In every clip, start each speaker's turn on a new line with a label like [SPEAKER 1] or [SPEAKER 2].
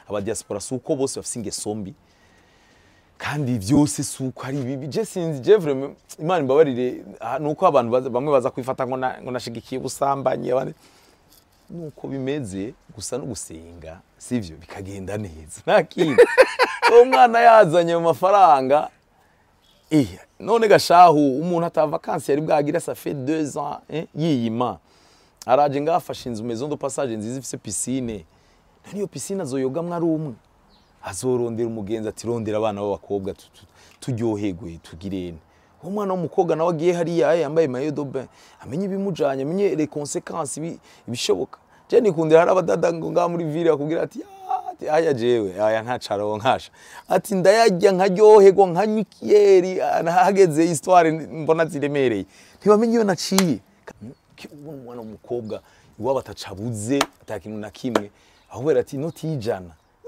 [SPEAKER 1] abadiaspora si uko bose bafise ingeso mbi kandi byose si uko ari bibi je sinzi je vraiment imana imbabarire ah, ni uko abantu baza- bamwe baza kwifata ngo na- ngo nashigikiye ubusambanyi abandi nuko bimeze gusa no gusenga sivyo bikagenda neza nta kindi uwo mwana yazanye mu mafaranga eh none gashahu umuntu atava vacances yari bwagira ça fait deux ans eh, yiyima araje ngaho afashe inzu maison de passage nziza ifise piscine none iyo piscine azoyogamwo ari umwe azorondera umugenzi ati rondera abana b'abakobwa tu- tu- turyoherwe tugirene uwo mwana w'umukobwa nawe agiye hariya yambaye mayo de bain amenye ibimujanye amenye les conséquences ibi- ibishoboka je nikundira hari abadada ngo ngaha muri ville bakubwira ati "Ah, ati aya jewe aya ntacaro nkasha ati ndayarya nkaryoherwa nkanywa ikiyeri ah, hageze histoire mbona ziremereye ntibamenye iyo naciye ubona umwana w'umukobwa iwabo atacabuze ata kintu na kimwe ahubwo ati inoti y'ijana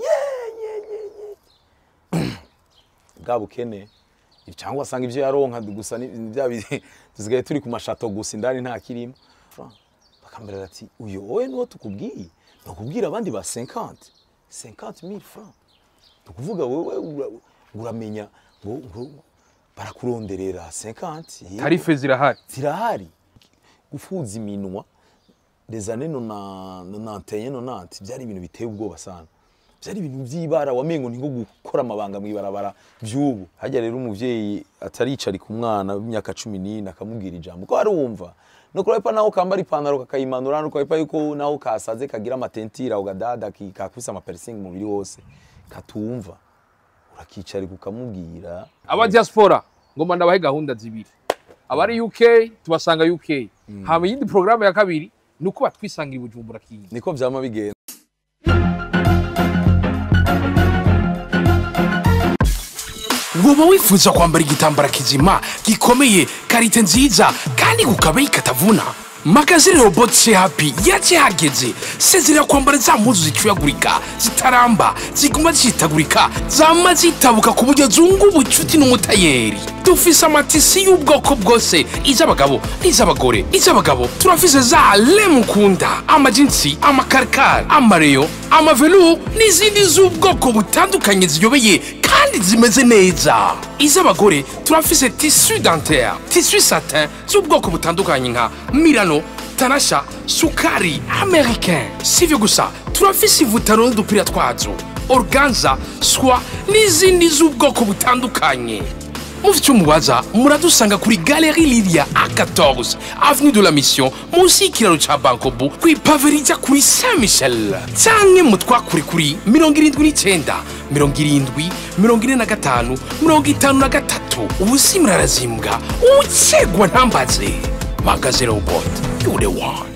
[SPEAKER 1] bwa bukene cyangwa asanga ibyo yaronka gusa ni ni bya bi- dusigaye turi ku mashato gusa indani nta kirimo Fra, bakambwira ati uyu wowe niwo tukubwiye ntukubwira abandi ba 50 50000 francs tukuvuga wowe ura- uramenya ngo ngo barakuronderera 50 yego.
[SPEAKER 2] tarife zirahari
[SPEAKER 1] zirahari gufuza iminwa les années 91 90 byari ibintu biteye ubwoba sana byari ibintu by'ibara wamengo ni nko gukora amabanga mu ibarabara by'ubu hajya rero umuvyeyi ataricara ku mwana w'imyaka cumi n'ine akamubwira ijambo ko arumva no kurapa naho kambara ipantaro kakayimanura no kurapa yuko naho kasaze kagira amatentira ugadada ki- kakubise amapersingi umubiri wose katumva urakicara ukamubwira
[SPEAKER 2] aba diaspora ngoma ndabahe gahunda zibiri abari UK tubasanga UK hama iyindi porogaramu ya kabiri ni uko batwisangira i Bujumbura kinyi
[SPEAKER 1] niko vyama bigenda
[SPEAKER 3] woba wifuza kwambara igitambara kizima gikomeye karite nziza kandi ku kabeyi katavuna magazine robot happy yaje hageze sezerera kwambara za mpuzu zicuyagurika zitaramba ziguma zihitagurika zama zitabuka ku buryo zunga ubucuti n'umutayeri dufise amatisi y'ubwoko bwose iz'abagabo n'iz'abagore iz'abagabo turafise za lemukunda amajinsi amakarikari amareyo amavelu n'izindi z'ubwoko butandukanye ziyobeye kandi zimeze neza iz'abagore turafise tisu dentaire tisu satin z'ubwoko butandukanye nka milano tanasha sukari americain sivyo gusa turafise ivutaro n'udupira twazo organza swa n'izindi z'ubwoko butandukanye mufite icyo mubaza muradusanga kuri galeri lilia a14 avenue de la mission munsi y'ikiraro ca bankobu kw'ipave rijya kuri saint michel canke mutwakure kuri mirongo irindwi n'icenda mirongo irindwi mirongo ine na gatanu mirongo itanu na gatatu ubusi murarazimbwa ucegwa ntambaze magaze robot you the one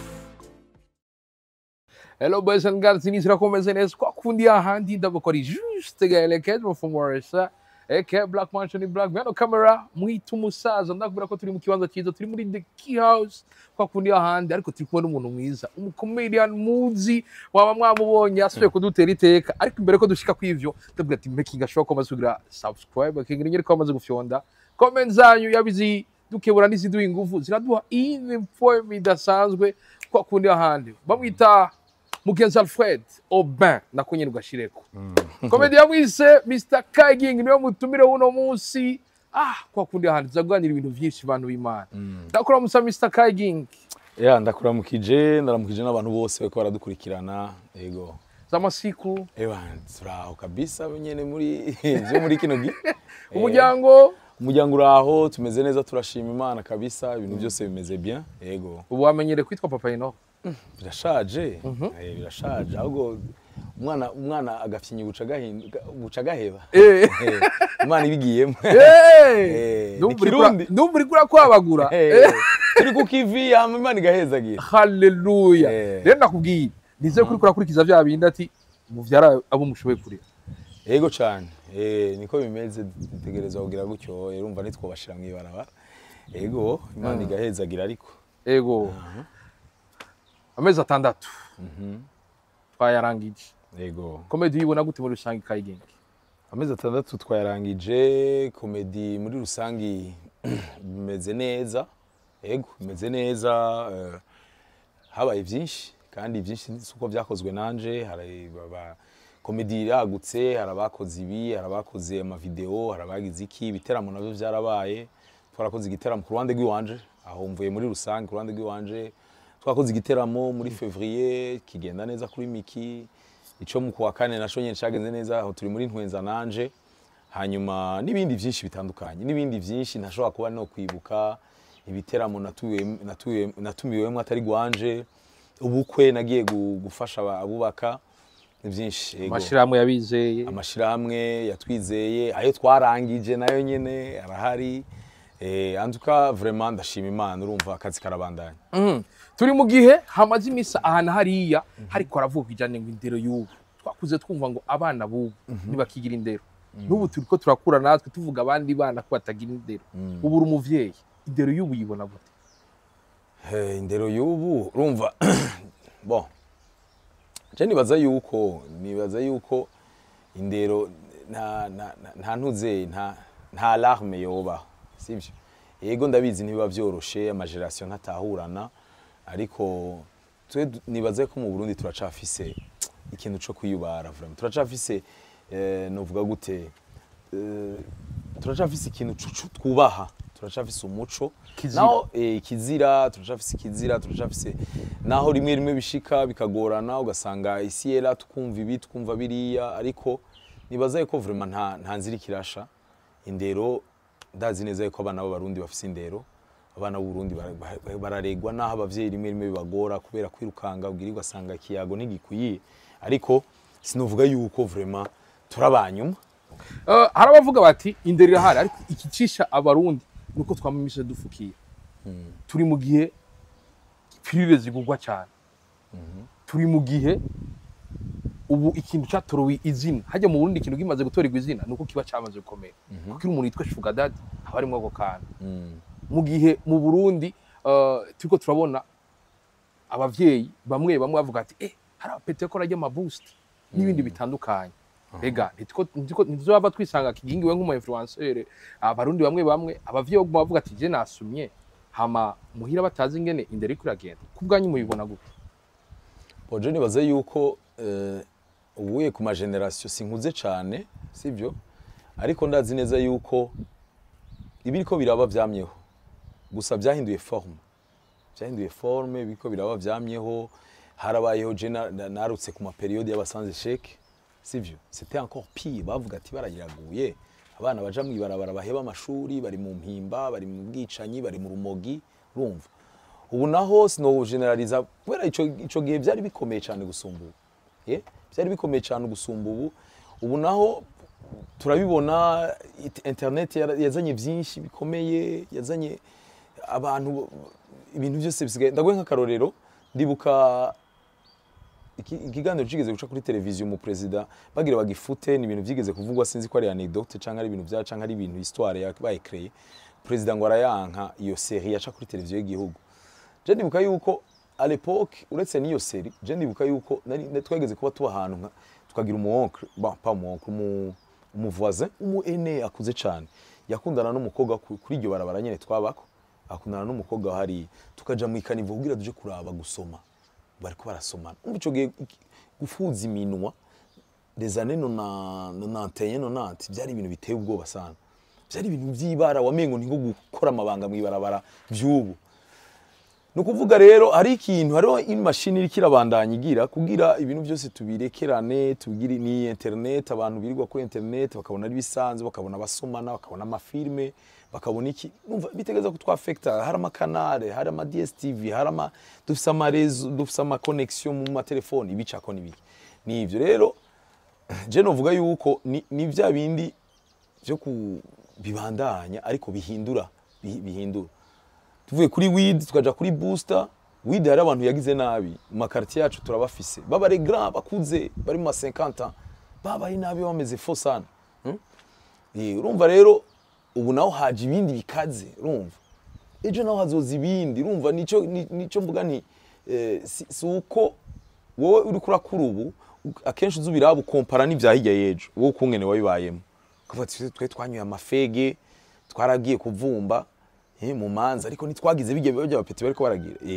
[SPEAKER 2] Hello boys and girls, inizira komeze neza kwa kundi ahandi ndabakora juste gaelekeze mufumurisha eke Black Mansion Black Piano Camera mwita umusaza ndakubwira ko turi mu kibanza cyiza turi muri the key house kwa kundi ahandi ariko turi kumwe n'umuntu mwiza umucomedian muzi waba mwamubonye asubiye kudutera iteka ariko imbere ko dushika kw'ivyo ndabwira ati making ashobora ko amaze kugira subscribe akingira inyeri ko amaze gufyonda comment zanyu yabizi dukebura n'iziduha ingufu ziraduha info idasanzwe kwa kundi ahandi bamwita mugenzi alfred aubin nako nyine ugashireko komedi yamwise mr kaging niwe mutumire w'uno munsi ah kwa kundi ahandi tuzaganira ibintu byinshi bantu b'imana ndakora musa mr kaging
[SPEAKER 1] ya ndakuramukije ndaramukije n'abantu bose bariko baradukurikirana yego
[SPEAKER 2] z'amasiku
[SPEAKER 1] ewa turaho kabisa nyene muri vyo muri kino gi
[SPEAKER 2] umuryango
[SPEAKER 1] umuryango uraho tumeze neza turashima imana kabisa ibintu byose bimeze bien yego
[SPEAKER 2] ubu wamenyere kwitwa papa ino
[SPEAKER 1] birashaje Eh, birashaje ahubwo umwana umwana agafyinya buca gahinda buca gaheba
[SPEAKER 2] Eh.
[SPEAKER 1] Eh, imana ibigiyemo
[SPEAKER 2] Eh,
[SPEAKER 1] Eh,
[SPEAKER 2] ndumva
[SPEAKER 1] ni
[SPEAKER 2] uriko ura-
[SPEAKER 1] Kirundi.
[SPEAKER 2] ndumva uriko urakwabagura
[SPEAKER 1] Eh, turi ku kivi hama imana igahezagira
[SPEAKER 2] haleluya
[SPEAKER 1] Eh.
[SPEAKER 2] rero nakubwiye nizeye ko uriko urakurikiza vya bindi ati muvyara abo mushoboye kurera
[SPEAKER 1] yego cyane eh, niko bimeze dutegerezwa kugira gutyo eh, urumva nitwobashira mu ibarabara yego imana igahezagira ariko
[SPEAKER 2] ego amezi atandatu twayarangije
[SPEAKER 1] yego
[SPEAKER 2] komedi uyibona gute muri rusange kayigenga
[SPEAKER 1] amezi atandatu twayarangije komedi muri rusange bimeze neza yego bimeze neza eh, habaye byinshi kandi byinshi si uko byakozwe nanje hari baba komedi iragutse hari abakoze ibi hari abakoze amavideo hari abagize iki ibiteramo navyo vyarabaye twarakoze igiteramo ku ruhande rw'iwanje aho mvuye muri rusange ku ruhande rw'iwanje twakoze igiteramo muri fevrier kigenda neza kuri miki ico mu kuwa kane naco nyene cagenze neza aho turi muri ntwenza nanje hanyuma n'ibindi byinshi bitandukanye n'ibindi byinshi ntashobora kuba no kwibuka ibiteramo natuye- natuye- natumiwemo atari gwanje ubukwe nagiye gu- gufasha aba- abubaka ni byinshi yego.
[SPEAKER 2] amashirahamwe yabizeye
[SPEAKER 1] amashirahamwe yatwizeye ayo twarangije nayo nyene arahari eh, antuka vraiment ndashima imana urumva akazi karabandanya
[SPEAKER 2] Mhm. turi mu gihe hamaze imisa ahantu hariya hariko haravuga ijanye ngo indero y'ubu twakuze twumva ngo abana b'ubu ntibakigira indero n'ubu turiko turakura natwe tuvuga abandi bana ko batagira indero ubu uri umuvyeyi indero y'ubu yibona gute
[SPEAKER 1] Eh, indero y'ubu urumva bon je nibaza yuko nibaza yuko indero nta nta nta- nta ntuze nta nta alarme yoba sivyo yego ndabizi ntibiba vyoroshe amageneration ntatahurana ariko twe du- nibaza ko mu Burundi turacafise ikintu co kwiyubara vraiment turacafise eh, novuga gute eh, turacafise ikintu cu- cu- twubaha turacafise umuco
[SPEAKER 2] Kizira.
[SPEAKER 1] naho eh, kizira turacafise ikizira turacafise naho rimwe rimwe bishika bikagorana ugasanga isi yera tukumva ibi tukumva biriya ariko nibaza yuko vraiment nta nta nzira ikirasha indero ndazi neza yuko abana b'abarundi bafise indero abana b'uburundi bara- bara- bararegwa naho abavyeyi rimwe rimwe bibagora kubera kwirukanga ubwira ugasanga ikiyago ntigikwiye ariko sinovuga yuko vraiment turabanyuma
[SPEAKER 2] Eh, hari abavuga bati indero irahari ariko ikicisha abarundi nuko twamamisha dufukiye turi mu gihe pirire zigugwa cyane turi mu gihe ubu ikintu cyatorowe izina hajya mu Burundi ikintu kimaze gutorerwa izina nuko kiba cyamaze gukomera kuko iyo umuntu yitwa shuga dadi haba harimo ako kantu mu gihe mu Burundi eh, turiko turabona abavyeyi bamwe bamwe bavuga ati eh hari abapete ko rajya amaboost n'ibindi bitandukanye Ega ntituzaba twisanga kigingiwe nk'umu influencer abarundi bamwe bamwe abavyeyi baguma bavuga ati je nasumye hama muhira batazi ingene indero iriko iragenda ku bwanyu mubibona gute
[SPEAKER 1] Boje nibaza yuko eh, ubuye ku mageneration sinkuze cane sivyo ariko ndazi neza yuko ibiriko biraba vyamyeho gusa vyahinduye forme vyahinduye forme biriko biraba vyamyeho harabayeho je na- na- narutse ku maperiode y'abasanze sheke sivyo c'était encore pire bavuga ati barayiraguye abana baja mw'ibarabara baheba amashuri bari mu mpimba bari mu bwicanyi bari mu rumogi urumva ubu naho sino generaliza kubera ico ico gihe byari bikomeye cyane gusumba ubu eh byari bikomeye cyane gusumba ubu ubu naho turabibona it- internet yara- yazanye byinshi bikomeye yazanye abantu ibintu byose bisigaye ndaguhe nk'akarorero ndibuka iki- ikiganiro kigeze guca kuri televiziyo mu perezida bagira bagifute ni ibintu byigeze kuvugwa sinzi ko ari anecdote cyangwa ari ibintu bya cyangwa ari ibintu histoire yabaye créé perezida ngo arayanka iyo série yaca kuri televiziyo y'igihugu je ndibuka yuko à l'époque uretse n'iyo série je ndibuka yuko nari nari- twageze kuba tuba ahantu nka tukagira umu oncle bon pas umu oncle umu umu voisin umu aîné akuze cyane yakundana n'umukobwa ku- kuri iryo barabara nyene twabako akundana n'umukobwa hariya tukaja mu ikanivo kugira tuje kuraba gusoma bariko barasomana umva ico gihe iki- gufuza iminwa des années nona- nonantenye nonante byari ibintu biteye ubwoba sana byari ibintu by'ibara wamengo ni nko gukora amabanga mw'ibarabara by'ubu ni ukuvuga rero hari ikintu hariho imashini iriko irabandanya igira kugira ibintu byose tubirekerane tugire ni internet abantu birirwa kuri internet bakabona ari bisanzwe bakabona abasomana bakabona amafilme bakabona iki numva bitegeza ko twafekta hari amakanale hari ama DSTV hari ama dufise amarezo dufise ama connection mu matelefoni ibicako n'ibiki nivyo rero je novuga yuko ni, ni vya bindi vyo ku bibandanya ariko bihindura bi- bihindura tuvuye kuri weed tukaja kuri booster weed hari abantu yagize nabi mu makartier yacu turabafise baba les grands bakuze bari mu ma 50 ans baba ari nabi bameze fo sana hmm? Eh, urumva rero ubu naho haje ibindi bikaze urumva ejo naho hazoza ibindi urumva nico ni- nico mvuga nti eh, si, si uko wowe uri kurakura ubu akenshi uza ubiraba ukompara n'ivya hirya y'ejo wowe ukungene wabibayemo ukavuga ati twe twanyoye amafege twaragiye kuvumba eh, mu manza ariko ntitwagize bijya biba by'abapeti bariko baragira eh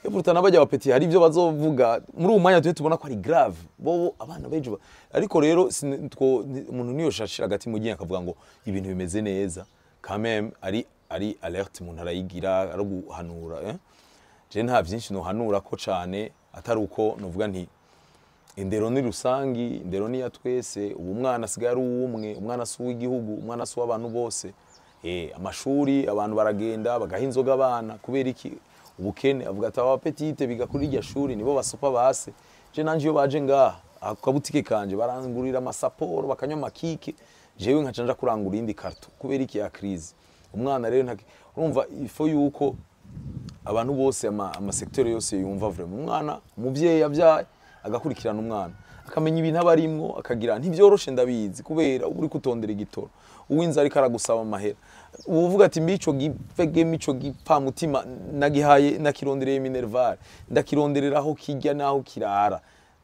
[SPEAKER 1] epuruta n'abajya bapeti hari ibyo bazovuga muri uwo mwanya tujye tubona ko ari grave bobo abana benshi ba- ariko rero sine- two- ni- umuntu niyoshashira hagati mu gihe akavuga ngo ibintu bimeze neza quand même ari ari alerte umuntu arayigira ari guhanura eh? je nta byinshi nohanura ko cane atari uko novuga nti indero ni rusangi indero ni ya twese ubu umwana asigaye ari uw'umwe umwana si uw'igihugu umwana si uw'abantu bose eh, amashuri abantu baragenda bagaha inzoga abana kubera iki ubukene avuga ati aba petite biga kuri iryo shuri nibo basopa base je nanje iyo baje ngaha akabutike kanje barangurira amasaporo bakanywa amakike jewe nkaca nja kurangura indi karto kubera iki ya crise umwana rero ntaki- urumva ifo yuko abantu bose ama- amasekiteri yose yumva vraiment umwana umuvyeyi yavyaye agakurikirana umwana akamenya ibintu aba arimwo akagira ntibyoroshe ndabizi kubera uba uri kutondera igitoro uwinzi ariko aragusaba amahera uba uvuga ati mbi ico gipfegeme ico gipfamutima nagihaye nakirondereye minervare ndakironderera aho kirya n'aho kirara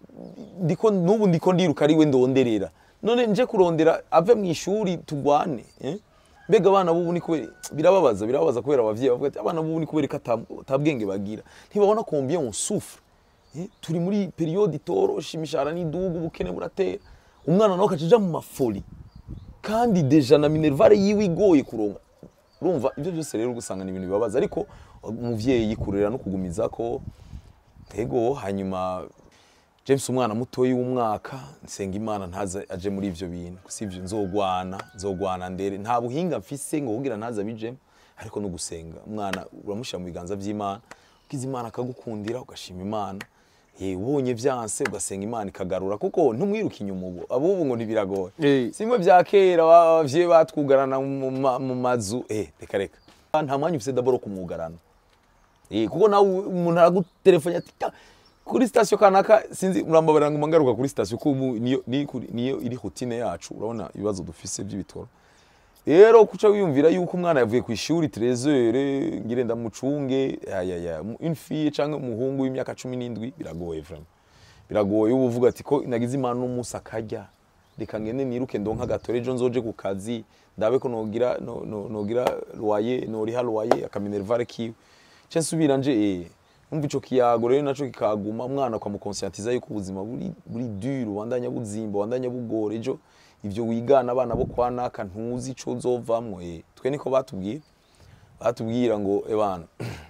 [SPEAKER 1] ndiko n'ubu ndiko ndiruka ari we ndonderera none nje kurondera ave mu ishuri tugwane eh? mbega abana b'ubu ni kubera birababaza birababaza kubera abavyeyi bavuga ati abana b'ubu ni kubera ko ata- atabwenge bagira ntibabona combien on souffre eh? turi muri periode itoroshe imishahara n'idugu ubukene buratera umwana nawe akaca aja mu mafoli kandi deja na minervare yiwe igoye kuronka urumva ibyo byose rero ugasanga ni ibintu bibabaza ariko umuvyeyi kurera no kugumiza ko tego hanyuma James umwana mutoyi w'umwaka nsenga imana ntaza aje muri ivyo bintu sivyo nzogwana nzogwana ndere nta buhinga mfise ngo kugira ntaza bijemo ariko no gusenga umwana uramushira mu biganza vy'imana ukiza imana akagukundira ugashima imana ye ubonye vyanse ugasenga imana ikagarura kuko ntumwiruka inyuma ubu abubu ngo ntibiragoye
[SPEAKER 2] Eh.
[SPEAKER 1] simwe vya kera abavyeyi batwugarana mu ma- mu mazu eh reka reka nta mwanya ufise daboro kumwugarana Eh, kuko nawe umuntu aragutelefone ati "Ta, kuri sitasiyo kanaka sinzi murambabarira ngo ngaruka kuri sitasiyo ko ubu niyo ni kuri- niyo iri rutine yacu urabona ibibazo dufise by'ibitoro rero kuca wiyumvira yuko umwana yavuye ku ishuri trezere ngire ndamucunge ayaya une fille canke umuhungu w'imyaka cumi n'indwi biragoye vraiment biragoye uba uvuga ati ko nagize imana n'umunsi akarya reka ngende niruke ndonka agatore ejo nzoje ku kazi ndabe ko nogira no- no- nogira loyer noriha loyer akaminervare kiwe ce nsubira nje eh umva ico kiyago rero naco kikaguma umwana ukamukonsiyantiza yuko ubuzima buri buri dur ubandanya buzimba ubandanya bugora ejo ivyo wigana abana bo kwa naka ntuzi ico uzovamwo eh twe niko batubwira batubwira ngo ebana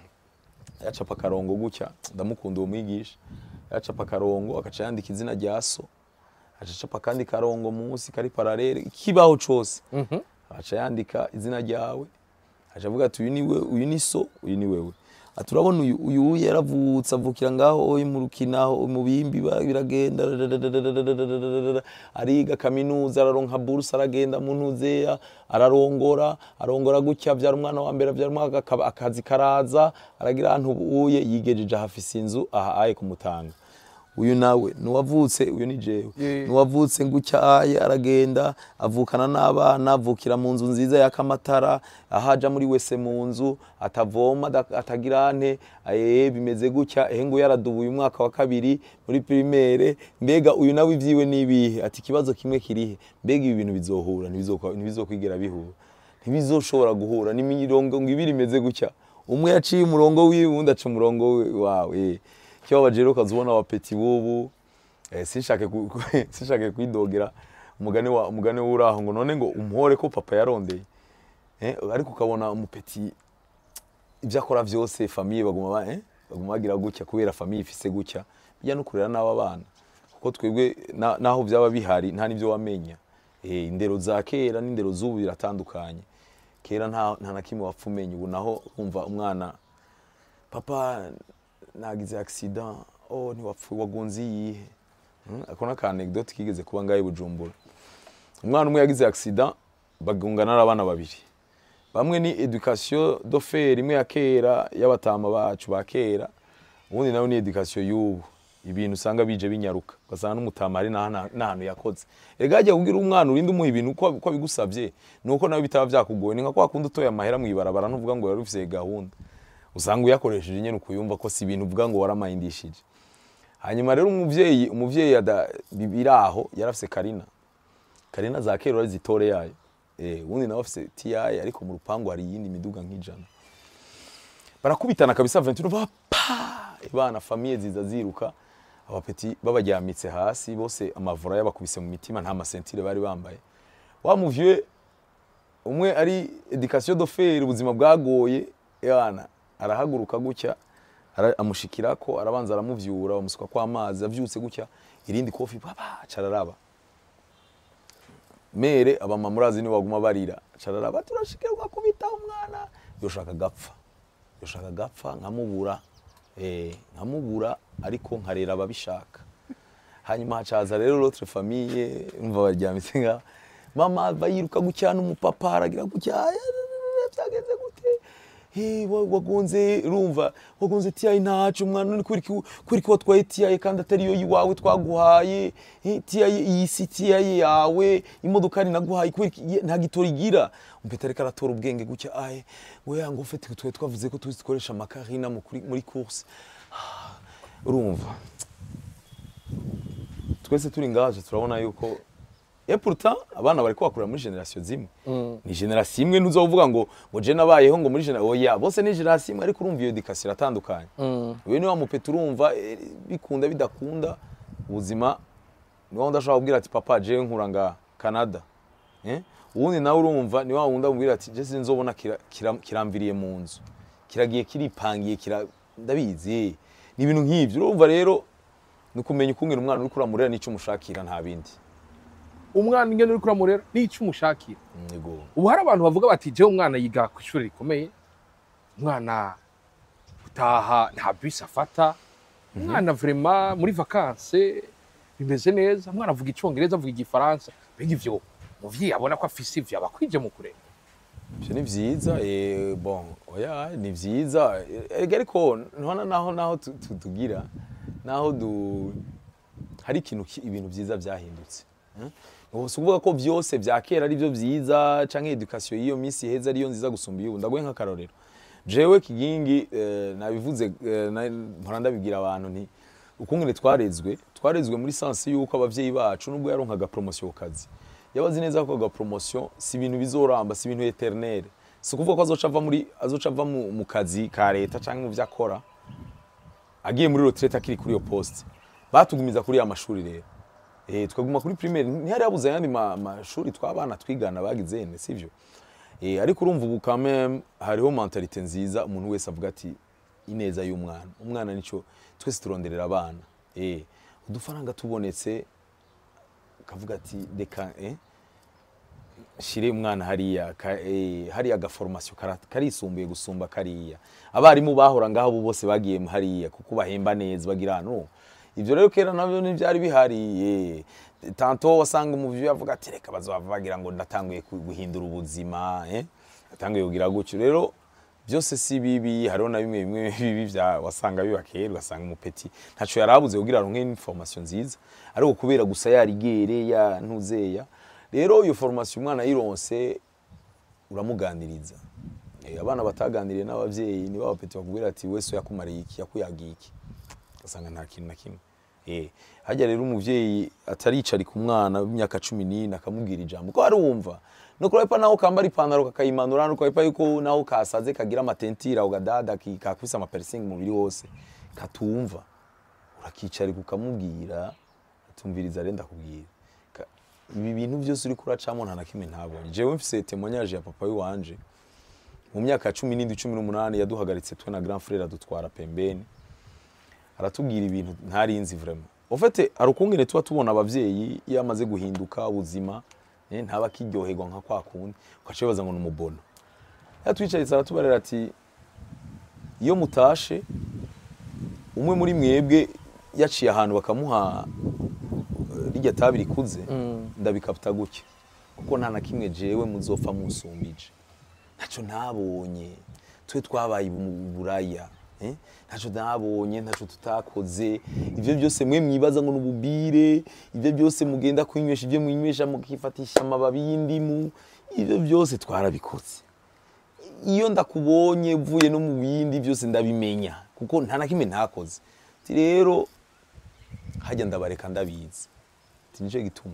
[SPEAKER 1] yacapa akarongo gutya ndamukunda uwo mwigisha yacapa akarongo agaca yandika izina rya so agaca acapa akandi karongo munsi kari paralele ikibaho cose agaca yandika izina ryawe agaca avuga ati uyu ni we uyu ni so uyu ni wewe ati urabona uyu uyu yaravutse avukira ngaho oyi mu rukinaho mu bimbi ba- biragenda dadadadadadadadadadada, ariga kaminuza araronka buruse aragenda mu ntuzeya ararongora arongora gutya avyara umwana wa mbere avyara umwana akaba- akazi karaza aragira ahantu ubuye yigejeje ahafise inzu aha aye kumutanga uyu nawe nuwavutse uyu ni jewe
[SPEAKER 2] Yeah.
[SPEAKER 1] nuwavutse gutya aye aragenda avukana n'abana avukira mu nzu nziza yaka amatara aho aja muri wese mu nzu atavoma ada- atagira ante aye bimeze gutya ehe nguyu yaradubuye umwaka wa kabiri muri primaire mbega uyu nawe ivyiwe nibihe ati ikibazo kimwe kirihe mbega ibi bintu bizohura ntibizokwa- ntibizokwigera bihura ntibizoshobora guhura ni mirongo ngo ibiri imeze gutya umwe yaciye umurongo wiwe uwundi aca umurongo we- wawe eh. ikibabaje rero ukaza ubona abapeti b'ubu eh, sinshake ku- ku- sinshake kwidogera umugani wa umugani w'uraho ngo none ngo umuhore ko papa yarondeye eh, ariko ukabona umupeti ibyo akora byose famiye baguma ba- eh, baguma bagira gutya kubera famiye ifise gutya bijya no kurera n'aba bana kuko twebwe na- naho byaba bihari nta n'ibyo wamenya eh, indero za kera n'indero z'ubu biratandukanye kera nta nta na kimwe wapfa umenya ubu naho umva umwana papa nagize accident oh ntiwapfuye wagunze iyihe Hmm, ako ni aka anecdote kigeze kuba ngahe i bujumbura umwana umwe yagize accident bagungana n'abana babiri bamwe ni education do faire imwe ya kera y'abatama bacu ba kera ubundi nawe ni education y'ubu ibintu usanga bije binyaruka ugasanga n'umutama hari n'ahantu n'ahantu yakoze ega hajya kubwira umwana urinde umuha ibintu uko uko bigusabye ni uko nawe bitaba byakugoye ni nka kwa kundi utoye amahera mu ibarabara ntuvuga ngo yari ufise gahunda usanga uyakoresheje nyine ukuyumva ko si ibintu uvuga ngo waramayindishije hanyuma rero umuvyeyi umuvyeyi ada- bi- biri aho yari afise karina karina za kera urari zitore yayo eh ubundi nawe afise tiyaye ariko mu rupangu hari iyindi miduga nk'ijana barakubitana kabisa Ventura bapa ibana famiye ziza ziruka abapeti babajyamitse hasi bose amavura yabakubise mu mitima nta masentire bari bambaye wa muvye umwe ari education de faire ubuzima bwagoye yana arahaguruka gutya ara- amushikirako arabanza aramuvyura bamusuka kwa amazi avyutse gutya irindi kofi baba cararaba mere abamama murazi ni baguma barira cararaba turashikirwa kubita umwana yoshaka gapfa yoshaka gapfa nkamubura eh nkamubura ariko nkarera ababishaka hanyuma hacaza rero l'autre famille umva baryamitse nga mama bayiruka gutya n'umupapa aragira gutya byagenze gute Eh, wa- wagonze urumva wagonze tiyayi ntacu umwana uri kuri kuri ko watwaye tiyayi kandi atari yo iwawe twaguhaye Eh, tiyayi iyi si tiyayi yawe imodoka ari naguhaye kubera iki- ye- nta gitoro igira umpeta ariko aratora ubwenge gutya aye we yango ufite twe twavuze ko tuzi dukoresha amakarina mu kuri- muri course Ah, urumva twese turi ngaje turabona yuko et pourtant abana bariko bakurira muri generation zimwe ni generation imwe ntuzovuga ngo ngo je nabayeho ngo muri generation oya bose ni generation imwe ariko urumva iyo education iratandukanye wewe niwa mupeta urumva eh, bikunda bidakunda ubuzima niwa wundi ashobora kubwira ati papa je nkura nga Canada eh uwundi nawe urumva niwa wundi amubwira ati je sinzobona kira- kira- kiramviriye mu nzu kiragiye kiripangiye kira ndabizi ni ibintu nk'ivyo urumva rero ni ukumenya ukungena umwana uri kuramurera n'icyo umushakira nta bindi
[SPEAKER 2] umwana ingene uri kuramurera n'icyo umushakira
[SPEAKER 1] Yego.
[SPEAKER 2] ubu hari abantu bavuga bati jewe umwana yiga ku ishuri rikomeye umwana utaha nta bisi afata umwana vrema muri vakanse bimeze neza umwana avuga icyongereza avuga igifaransa mbega ivyo muvyeyi abona ko afise ivyo aba akwije mu kurera
[SPEAKER 1] Ivyo ni vyiza eh, bon oya ni vyiza ega ariko ntona naho naho tu- tu- tugira naho du hari ikintu ki- ibintu vyiza vyahindutse eh? Ubu si ukuvuga ko vyose vya kera ari vyo vyiza canke education y'iyo minsi heza ariyo nziza gusumba iy'ubu ndaguhe nk'akarorero jewe kigingi eh, nabivuze eh, na- mpora ndabibwira abantu nti ukungene twarezwe twarezwe muri sansi yuko abavyeyi bacu nubwo yaronkaga promotion ku kazi yabazi neza ko aga promotion si ibintu bizoramba si ibintu eternel si ukuvuga ko azoca ava muri azoca ava mu, mu kazi ka leta canke mu vyo akora agiye muri retraite akiri kuri iyo poste batugumiza kuri ya mashuri rero eh twaguma kuri primaire ntihari yabuze ayandi ma- mashuri twabana twigana bagize ne sivyo eh ariko urumva ubu quand même hariho mentalite nziza umuntu wese avuga ati ineza y'umwana umwana nico twese turonderera abana eh udufaranga tubonetse kavuga ati reka eh shire umwana hariya ka, eh, hariya agaformation kara- karisumbuye gusumba kariya abarimu bahora ngaho bo bose bagiye hariya kuko bahemba neza bagira no ivyo rero kera navyo ntivyari bihari eh. tanto wasanga umuvyi yavuga ati reka bazova bagira ngo ndatanguye ku- guhindura ubuzima eh atanguye kugira gutyo rero byose si bibi hariho na bimwe bimwe bibi vya wasanga biba kera ugasanga umupeti ntaco yarabuze kugira aronke information nziza ariko kubera gusa yarigere ya ntuzeya rero iyo formation umwana yironse uramuganiriza Eh, abana bataganiriye n'abavyeyi nibo abapeti bakubwira ati wese yakumariye iki yakuyagiye iki ugasanga nta kintu na kimwe eh hajya rero umuvyeyi ataricarika umwana w'imyaka cumi n'ine akamubwira ijambo ko arumva no kurepa naho kambara ipantaro kakayimanura no kurepa yuko naho kasaze kagira amatentira ugadada ki- kakubise amapersingi umubiri wose katumva urakicarika ukamubwira atumviriza renda kubwira Ka- ibi bintu byose uri kuracamo nta na kimwe ntabonye jewe mfise témoignage ya papa wanje mu myaka ya cumi n'indwi cumi n'umunani yaduhagaritse twe na grand frère adutwara pembeni aratubwira ibintu ntarinzi vraiment en fait hari ukungene tuba tubona abavyeyi iyo amaze guhinduka ubuzima eh, ntaba akiryoherwa nka kwa kundi ugaca wibaza ngo ni umubono yatwicaritse aratubarira ati iyo mutashe umwe muri mwebwe yaciye ahantu bakamuha eh, rirya tabi rikuze ndabikapta gutya kuko nta na kimwe jewe muzopfa musumbije ntacyo ntabonye twe twabaye mu buraya eh? ntacyo ntabonye ntacyo tutakoze ibyo byose mwe mwibaza ngo n'ububire ibyo byose mugenda kwinywesha ibyo mwinywesha mukifatisha amababi y'indimu ibyo byose twarabikoze iyo ndakubonye uvuye no mu bindi byose ndabimenya kuko nta na kimwe ntakoze Ati rero hajya ndabareka ndabizi Ati nicyo gituma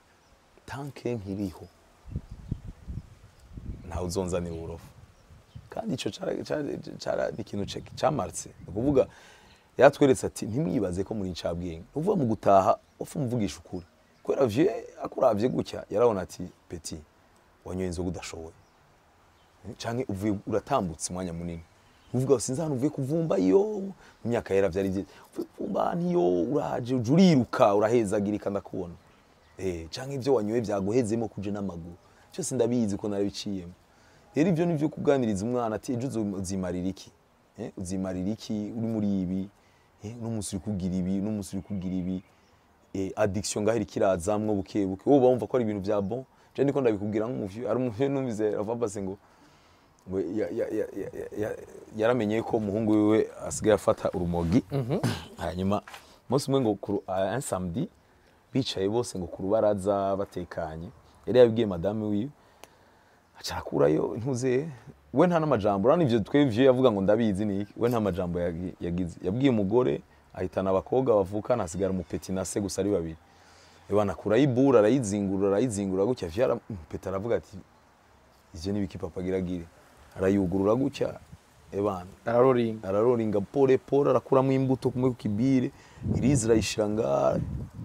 [SPEAKER 1] tanke nkiriho ntawe uzonzanira uburofu kandi ico cara cara- cara ni ikintu ce- camartse ni ukuvuga yatweretse ati ntimwibaze ko muri incabwenge uvuga mu gutaha ufu muvugisha ukuri kubera vie akuravye gutya yarabona ati peti wanyoye inzoga udashoboye canke uvuye uratambutse umwanya munini uvuga sinzi ahantu uvuye kuvumba iyo mu myaka yera vyari vyiza uvuye kuvumba ahantu iyo uraje uje uriruka urahezagirika ndakubona eh canke ivyo wanyoye vyaguhezemo kuje n'amaguru cyose ndabizi ko narabiciyemo rero ivyo nivyo kuganiriza umwana ati ejo uzo- uzimarira iki eh uzimarira iki uri muri ibi eh uno musi uri kugira ibi uno musi uri kugira ibi eh, addiction ngahera ikirazamwo buke buke wowe bumva ko ari ibintu vya bon je ndiko ndabikubwira nk'umuvyo ari umuvyo numvize avabase ngo ngo ya- ya- ya- ya- ya- ya- yaramenye ko umuhungu wiwe asigaye afata urumogi hanyuma umunsi umwe ngo ku ru- ah, un samedi bicaye bose ngo ku rubaraza batekanye yari yabibwiye madame wiwe aca arakurayo ntuze we nta n'amajambo urabona ivyo twevye yavuga ngo ndabizi ni iki we nta majambo yagi- yagize yabwiye umugore ahitana abakobwa bavukana hasigara umupeti na se gusa ari babiri ebana akurayo ibura arayizingurura arayizingurura gutya vyara umupeti aravuga ati ivyo ni ibiki papa giragire arayugurura gutya ebana
[SPEAKER 2] araroringa
[SPEAKER 1] araroringa pole pole arakuramo imbuto kumwe ku kibire irizi irayishira ngaha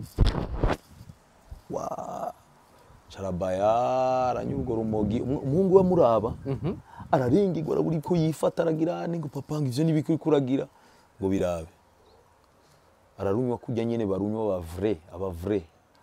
[SPEAKER 1] wa carabaya aranyura urwo rumogi Umu- umuhungu we amuraba araringirwa arabura ko yifata aragira ane ngo papa ngo ivyo nibiki uriko uragira ngo birabe ararunywa kurya nyene barunywa ba vrai aba vrai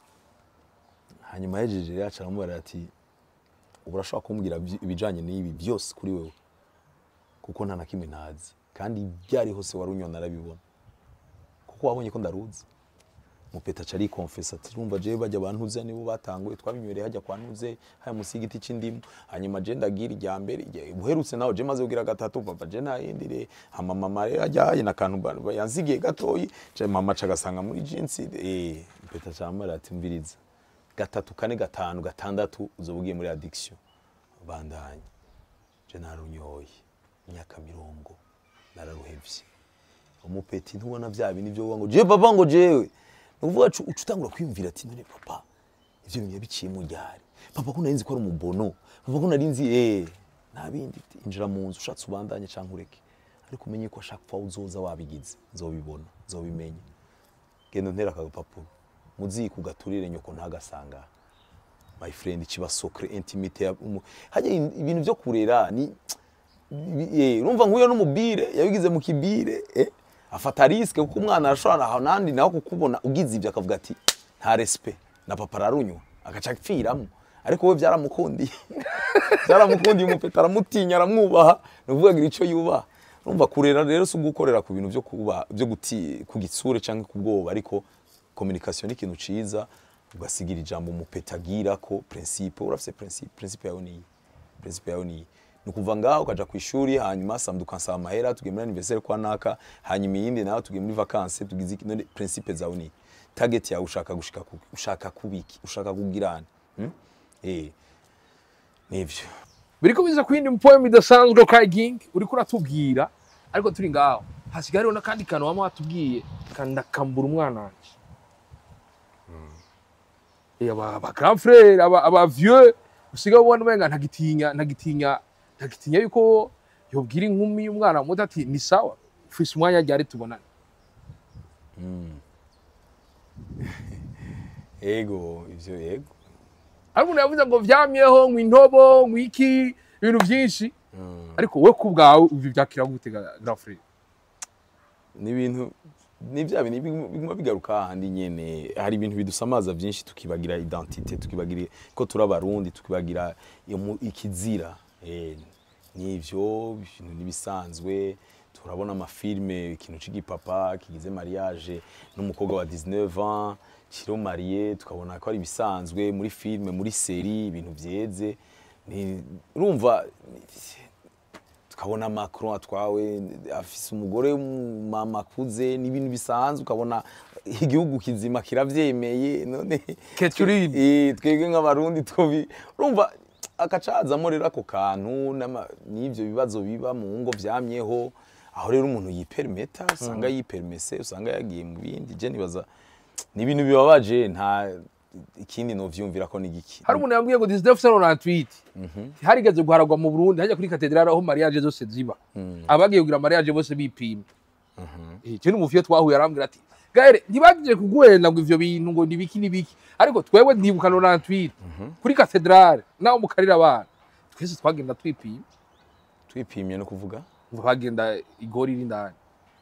[SPEAKER 1] hanyuma yejeje rero aca aramubara ati ubu urashobora kumbwira vy- ibijanye n'ibi byose kuri wewe kuko nta na kimwe ntazi kandi ibyo ari hose wari unyona arabibona kuko wabonye ko ndaruzi mupeta aca arikonfesa ati rumva jewe bajya bantuze nibo batanguye twabinywere hajya kwa ntuze haya munsi y'igiti c'indimu hanyuma je ndagira irya mbere irya- uherutse nawe je maze kugira gatatu papa je nta yindi re hama mama rero ajyaye na kantu ba- ba- yansigiye gatoyi je mama aca agasanga muri jinsi eh mupeta aca aramubwira ati mviriza gatatu kane gatanu gatandatu uzoba ugiye muri addiction bandanye je narunyoye imyaka mirongo nararuhevye umupeti ntubona vya bintu vyo ngo je papa ngo jewe nuvuga uca utangura kwiyumvira ati none papa ivyo bintu yabiciye mu ryari papa ko narinzi ko ari umubono papa ko narinzi eh nta bindi ati, injira mu nzu ushatse ubandanye canke ureke ariko umenye ko ashaka kwa uzoza wabigize nzobibona nzobimenya genda untera akagapapuro muziko ugaturire nyoko ntagasanga my friend kiba socre intimite ya umu- hajya ibintu vyo kurera ni eh, urumva nk'uyo n'umubire yabigize mu kibire eh, afata riske kuko umwana arashobora aho nandi nawe kukubona ugize ibyo akavuga ati nta respect na papa ararunywa agaca apfiramo ariko we byaramukundiye byaramukundiye umupeta aramutinya aramwubaha ni ukuvuga agira icyo yubaha urumva kurera rero si ugukorera ku bintu byo kuba byo guti ku gitsure cyangwa ku bwoba ariko communication ni ikintu ciza ugasigira ijambo umupeta agira ko principe urafise principe principe yawe niyi principe yawe niyi ni ukuva ngaho ukaja ku ishuri hanyuma samedi ukansaba amahera tugiye muri anniversaire kwa naka hanyuma iyindi nawe tugiye muri vacances tugize iki none principe zawe ni target yawe ushaka gushika ku ushaka kubiki ushaka kugirana hmm? eh nivyo
[SPEAKER 2] biriko biza ku yindi poem idasanzwe ka King uriko uratubwira ariko turi ngaho hasigaye hariho n'akandi kantu wama watubwiye kandakambura umwana wanje Eh, aba aba grand frère aba aba vieux usigaye ubona umenga ntagitinya ntagitinya ntagitinya yuko yobwira inkumi y'umwana muto ati ni sawa ufise umwanya ryari tubonane
[SPEAKER 1] ego ivyo yego
[SPEAKER 2] ariko umuntu yavuze ngo vyamyeho ngo intobo ngo iki ibintu vyinshi ariko we ku bwawe ubi vyakira gute ga- grand frère
[SPEAKER 1] ni ibintu ni bya bintu biguma biguma bigaruka hahandi nyene hari ibintu bidusamaza byinshi tukibagira identite tukibagira ko turi abarundi tukibagira iyo mu- ikizira eh, n'ivyo ibintu nibisanzwe turabona amafilme ikintu c'igipapa kigize mariage n'umukobwa wa 19 ans kiro marié tukabona ko ari ibisanzwe muri filme muri série ibintu vyeze ni urumva tukabona Macron atwawe afise umugore mama akuze n'ibintu bisanzwe ukabona igihugu kizima kiravyemeye none
[SPEAKER 2] Catherine.
[SPEAKER 1] Eh, twebwe nk'abarundi twobi urumva akacazamo rero ako kantu n'ama- n'ivyo bibazo biba mu ngo vyamyeho aho rero umuntu yiperimeta usanga yiperimese usanga yagiye mu bindi je nibaza ni ibintu bibabaje nta ikindi novyumvira ko n'igiki
[SPEAKER 2] hari umuntu yambwiye ngo 1998 harigeze guharagwa mu Burundi hajya kuri katedrale aho mariage zose ziba abagiye kugira mariage bose bipima icyo ni umufiyo twahuye arambwira ati gahere ntibagije kuguhenda ngo ivyo bintu ngo nibiki nibiki ariko twewe ndibuka 98 kuri katedrale naho mukarira abana twese twagenda twipima
[SPEAKER 1] twipimye no kuvuga
[SPEAKER 2] twagenda igori iri indani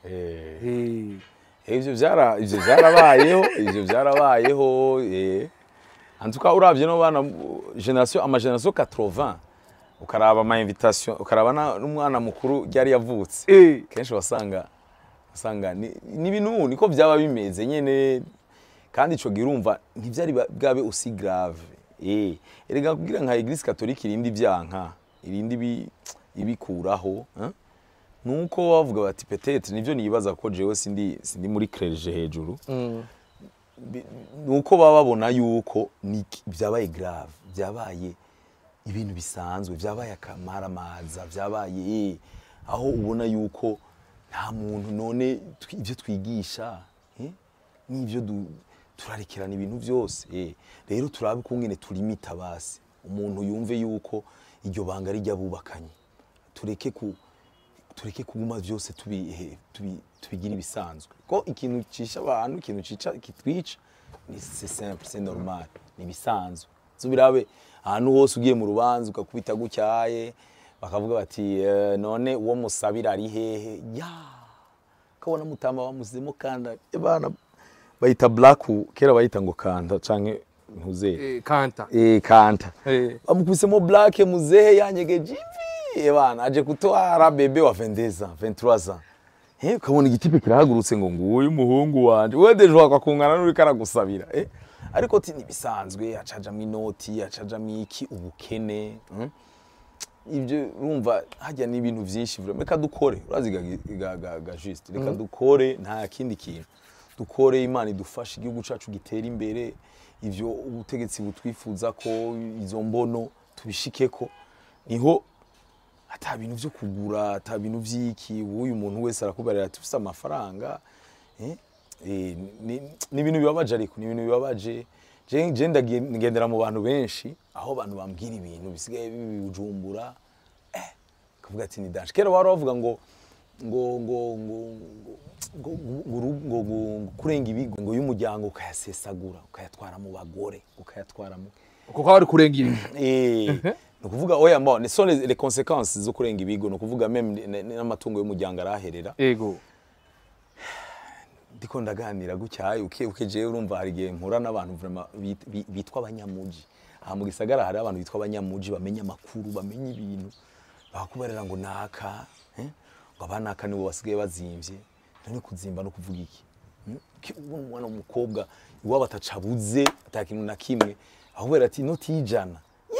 [SPEAKER 1] eh
[SPEAKER 2] Eh,
[SPEAKER 1] Eh, ivyo vyara ivyo vyarabayeho ivyo vyarabayeho eh en tout cas uravye no bana generation ama generation 80 ukaraba ama invitation ukaraba na- n'umwana mukuru yari yavutse
[SPEAKER 2] eh,
[SPEAKER 1] kenshi wasanga usanga ni ni ibintu niko byaba bimeze nyene kandi ico gihe urumva ntivyari ba- bwabe aussi grave eh erega kugira nka eglise catholique irindi byanka irindi bi- ibikuraho hein? nuko bavuga bati peut-être nivyo nibaza ko jewe sindi sindi muri clerge hejuru
[SPEAKER 2] mm.
[SPEAKER 1] Bi- nuko baba babona yuko ni byabaye grave byabaye ibintu bisanzwe byabaye akamaramaza byabaye eh, aho ubona yuko nta muntu none twi- ibyo twigisha eh, n'ibyo du- turarekerana ibintu byose eh. rero turabe kungene turimita basi umuntu yumve yuko iryo banga rijya bubakanye tureke ku tureke kuguma byose tubi- tubi- tubigira ibisanzwe ko ikintu cisha abantu ikintu cica kitwica ni c'est simple c'est normal ni ibisanzwe zubirabe ahantu hose ugiye mu rubanza ukakubita gutyaye bakavuga bati eh, none uwo musabira ari hehe ya kabona mutamba bamuzemo kanda bana bayita black kera bayita ngo kanda canke ntuzere
[SPEAKER 2] eh, kanta
[SPEAKER 1] eh kanta
[SPEAKER 2] eh.
[SPEAKER 1] bamukubisemo black muzehe yanyegeje ivi bana aje kutwara bebe wa 22 ans 23 ans eh ukabona igitipe kirahagurutse ngo nguyu umuhungu wanje wewe deje wakakungana n'uri karagusabira eh ariko ati nibisanzwe acajamwo inoti acajamwo iki ubukene mm? ibyo urumva hajya n'ibintu byinshi vraiment reka dukore urazi ga, ga, ga, ga juste reka dukore nta kindi kintu dukore imana idufashe igihugu cacu gitera imbere ivyo ubutegetsi butwifuza ko izo mbono tubishikeko niho ata bintu vyo kugura ata bintu vy'iki uyu muntu wese arakubarira ati ufise amafaranga eh? Eh, ni ni ibintu bibabaje ariko ni ibintu bibabaje je je ndagen- ngendera mu bantu benshi aho abantu bambwira ibintu bisigaye bibujumbura eh kavuga ati ni danger kera wari bavuga ngo ngo ngo ngo ngo ngo- ngo- ngo- ngo- ngo kurenga ibigo ngo y'umuryango ukayasesagura ukayatwara mu bagore ukayatwara mu
[SPEAKER 2] kuko bari kurengera ibi
[SPEAKER 1] Eh, ni ukuvuga oya mbo ni so les les conséquences zo kurenga ibigo ni ukuvuga meme ni- ni- n'amatungo y'umuryango araherera
[SPEAKER 2] ego
[SPEAKER 1] ndiko ndaganira gutyaye uke uke jewe urumva hari igihe mpura n'abantu vraiment bit- bi- bitwa abanyamuji aha mu gisagara hari abantu bitwa abanyamuji bamenya amakuru bamenya ibintu bakakubarira ngo naka eh? ngo abanaka nibo basigaye bazimvye none kuzimba no kuvuga iki Hmm? Ki- ubona umwana w'umukobwa iwabo atacabuze ata kintu na kimwe ahubera ati inoti y'ijana